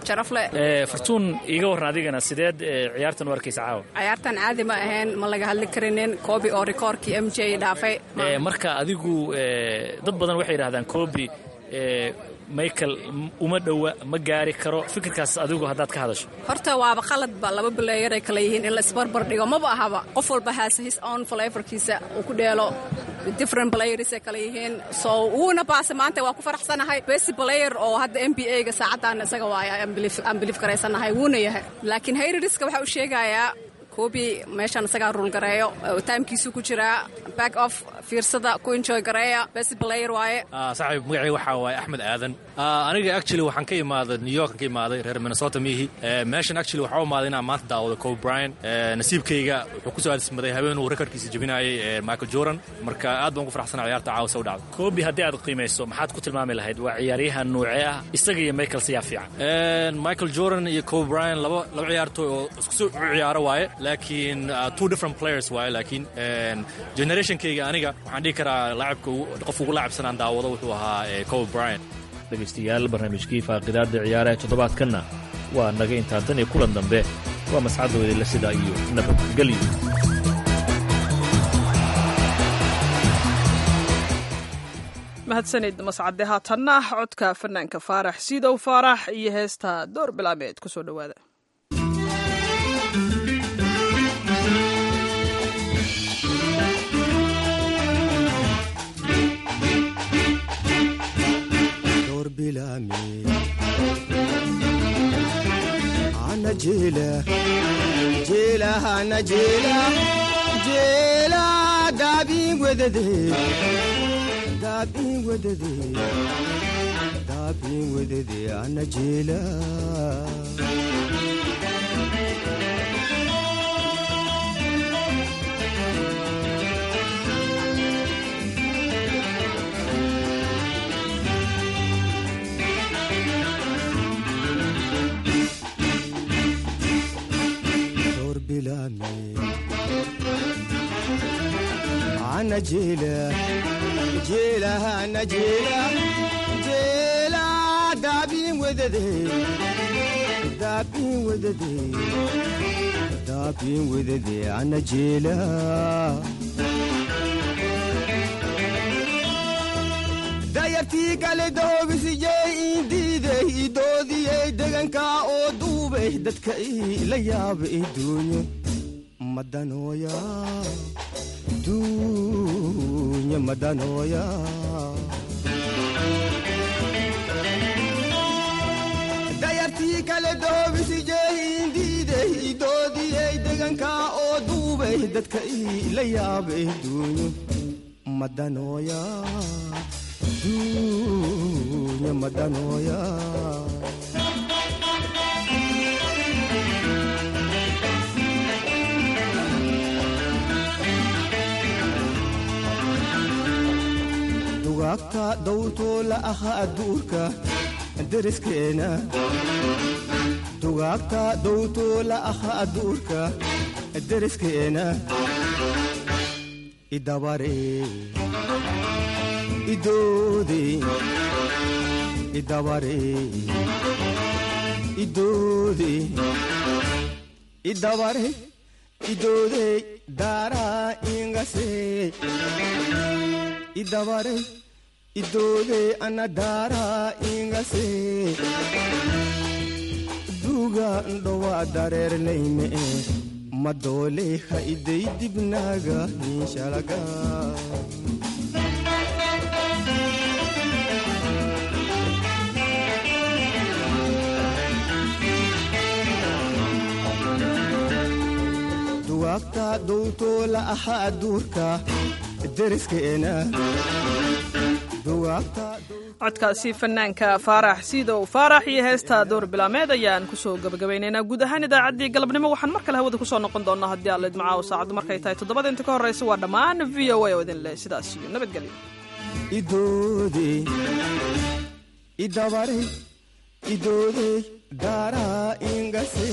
sharaf leh Eh, fartuun iiga warran adigana sideed eh, ciyaartan u arkaysa caawa ciyaartan caadi ma ahayn ma laga hadli karinin koobi oo rikoorkii m j dhaafay Eh, marka adigu eh, dad badan waxay yidhahdaan kobi eh, michael m- uma dhowa ma gaari karo fikirkaas adigu haddaad ka hadasho horta waaba qaladba laba bileeyar ay kala yihiin in la isbarbar dhigo maba ahaba qof walba has his own flavorkiisa uu ku dheelo different players ay kala yihiin so wuuna baase maanta waa ku faraxsanahay best player oo hadda n b a ga saacadan isaga waaya aan biliif garaysanahay wuuna yahay laakiin hayririska waxa uu sheegayaa koobi meeshan isagaa ruul gareeyo oo timekiisu ku jiraa back off fiirsada ku enjoy gareeya best player waaye Ah, saaxiib magacayga waxaa waaye axmed aadan Ah, aniga actually waxaan ka imaaday new york ka imaaday reer minnesota mihi Eh, meeshan actually waxaa u imaaday inaan maanta daawado kobe bryant Eh, nasiibkayga wuxuu ku soo aadismaday habeen uu rekordkiisa jebinayay eh, michael jordan marka aad baan ugu faraxsanaa ciyaarta caawa soo dhacday kobi haddii aad qiimayso maxaad ku tilmaami lahayd waa ciyaaryahan noocee ah isaga iyo michael siyaa fiican Eh, michael jordan iyo kobe bryant laba laba ciyaartooy oo isku soo ciyaaro waaye laakiin ah, two different players waaye laakiin eh, generationkayga aniga waxaan dhihi karaa laacibka ugu- qof ugu laacibsanaan daawado wuxuu ahaa eh, kobe bryant dhegaystayaal barnaamijkii faaqidaadda ciyaaraha toddobaadkanna waa naga intaa tan iyo kulan dambe waa mascadooda sida iyo nabadgelyo mahadsanid mascade haatanna codka fanaanka faarax siidow faarax iyo heesta door bilaameed ku soo dhowaada دور بلامي أنا جيلة جيلة أنا جيلة جيلة دابي وددي دابي وددي دابي وددي أنا جيلة دور بلامي أنا جيلة جيلة أنا جيلة جيلة دابي وددي دابي وددي دابي وددي أنا جيلة dayartii kale doobisiyey indiiday idoodiyey degankaa oo duubay dadka ila yaaba iduunyo madanooya duunya madanooya dayartii kale doobisiyey indiiday idoodiyey degankaa oo duubay dadka ila yaaba iduunyo madanooya dunya madanooya dugaagta dawrtoo la aha adduurka deriskeena dugaagta dawrtoo la aha adduurka deriskeena idabaree idoode idabare idoode idabare idoode daara ingase idabare idoode ana daara ingase duga ndowa dareernayme madoole ha iday dibnaaga inshalaga dugaagta dowtoo la aha adduurka deriskeena dugaagta codkaasi fanaanka faarax siidow faarax iyo heesta door bilaameed ayaan kusoo gabagabaynaynaa guud ahaan idaacaddii galabnimo waxaan mar kale hawada kusoo noqon doonaa haddii aad leedmacaawo saacaddu markay tahay toddobada inta ka horraysa waa dhammaan v o a oo idin leh sidaas iyo nabadgelyo idoode idabare idoode daara ingase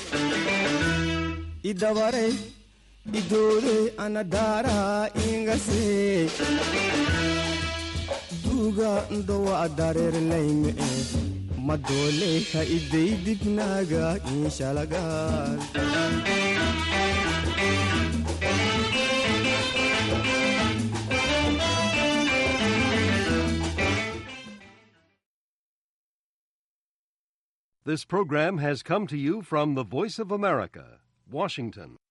idabare idoode ana daara ingase duga ndowa dareernayme madoole ha idaydibnaaga inshalagaan This program has come to you from the Voice of America, Washington.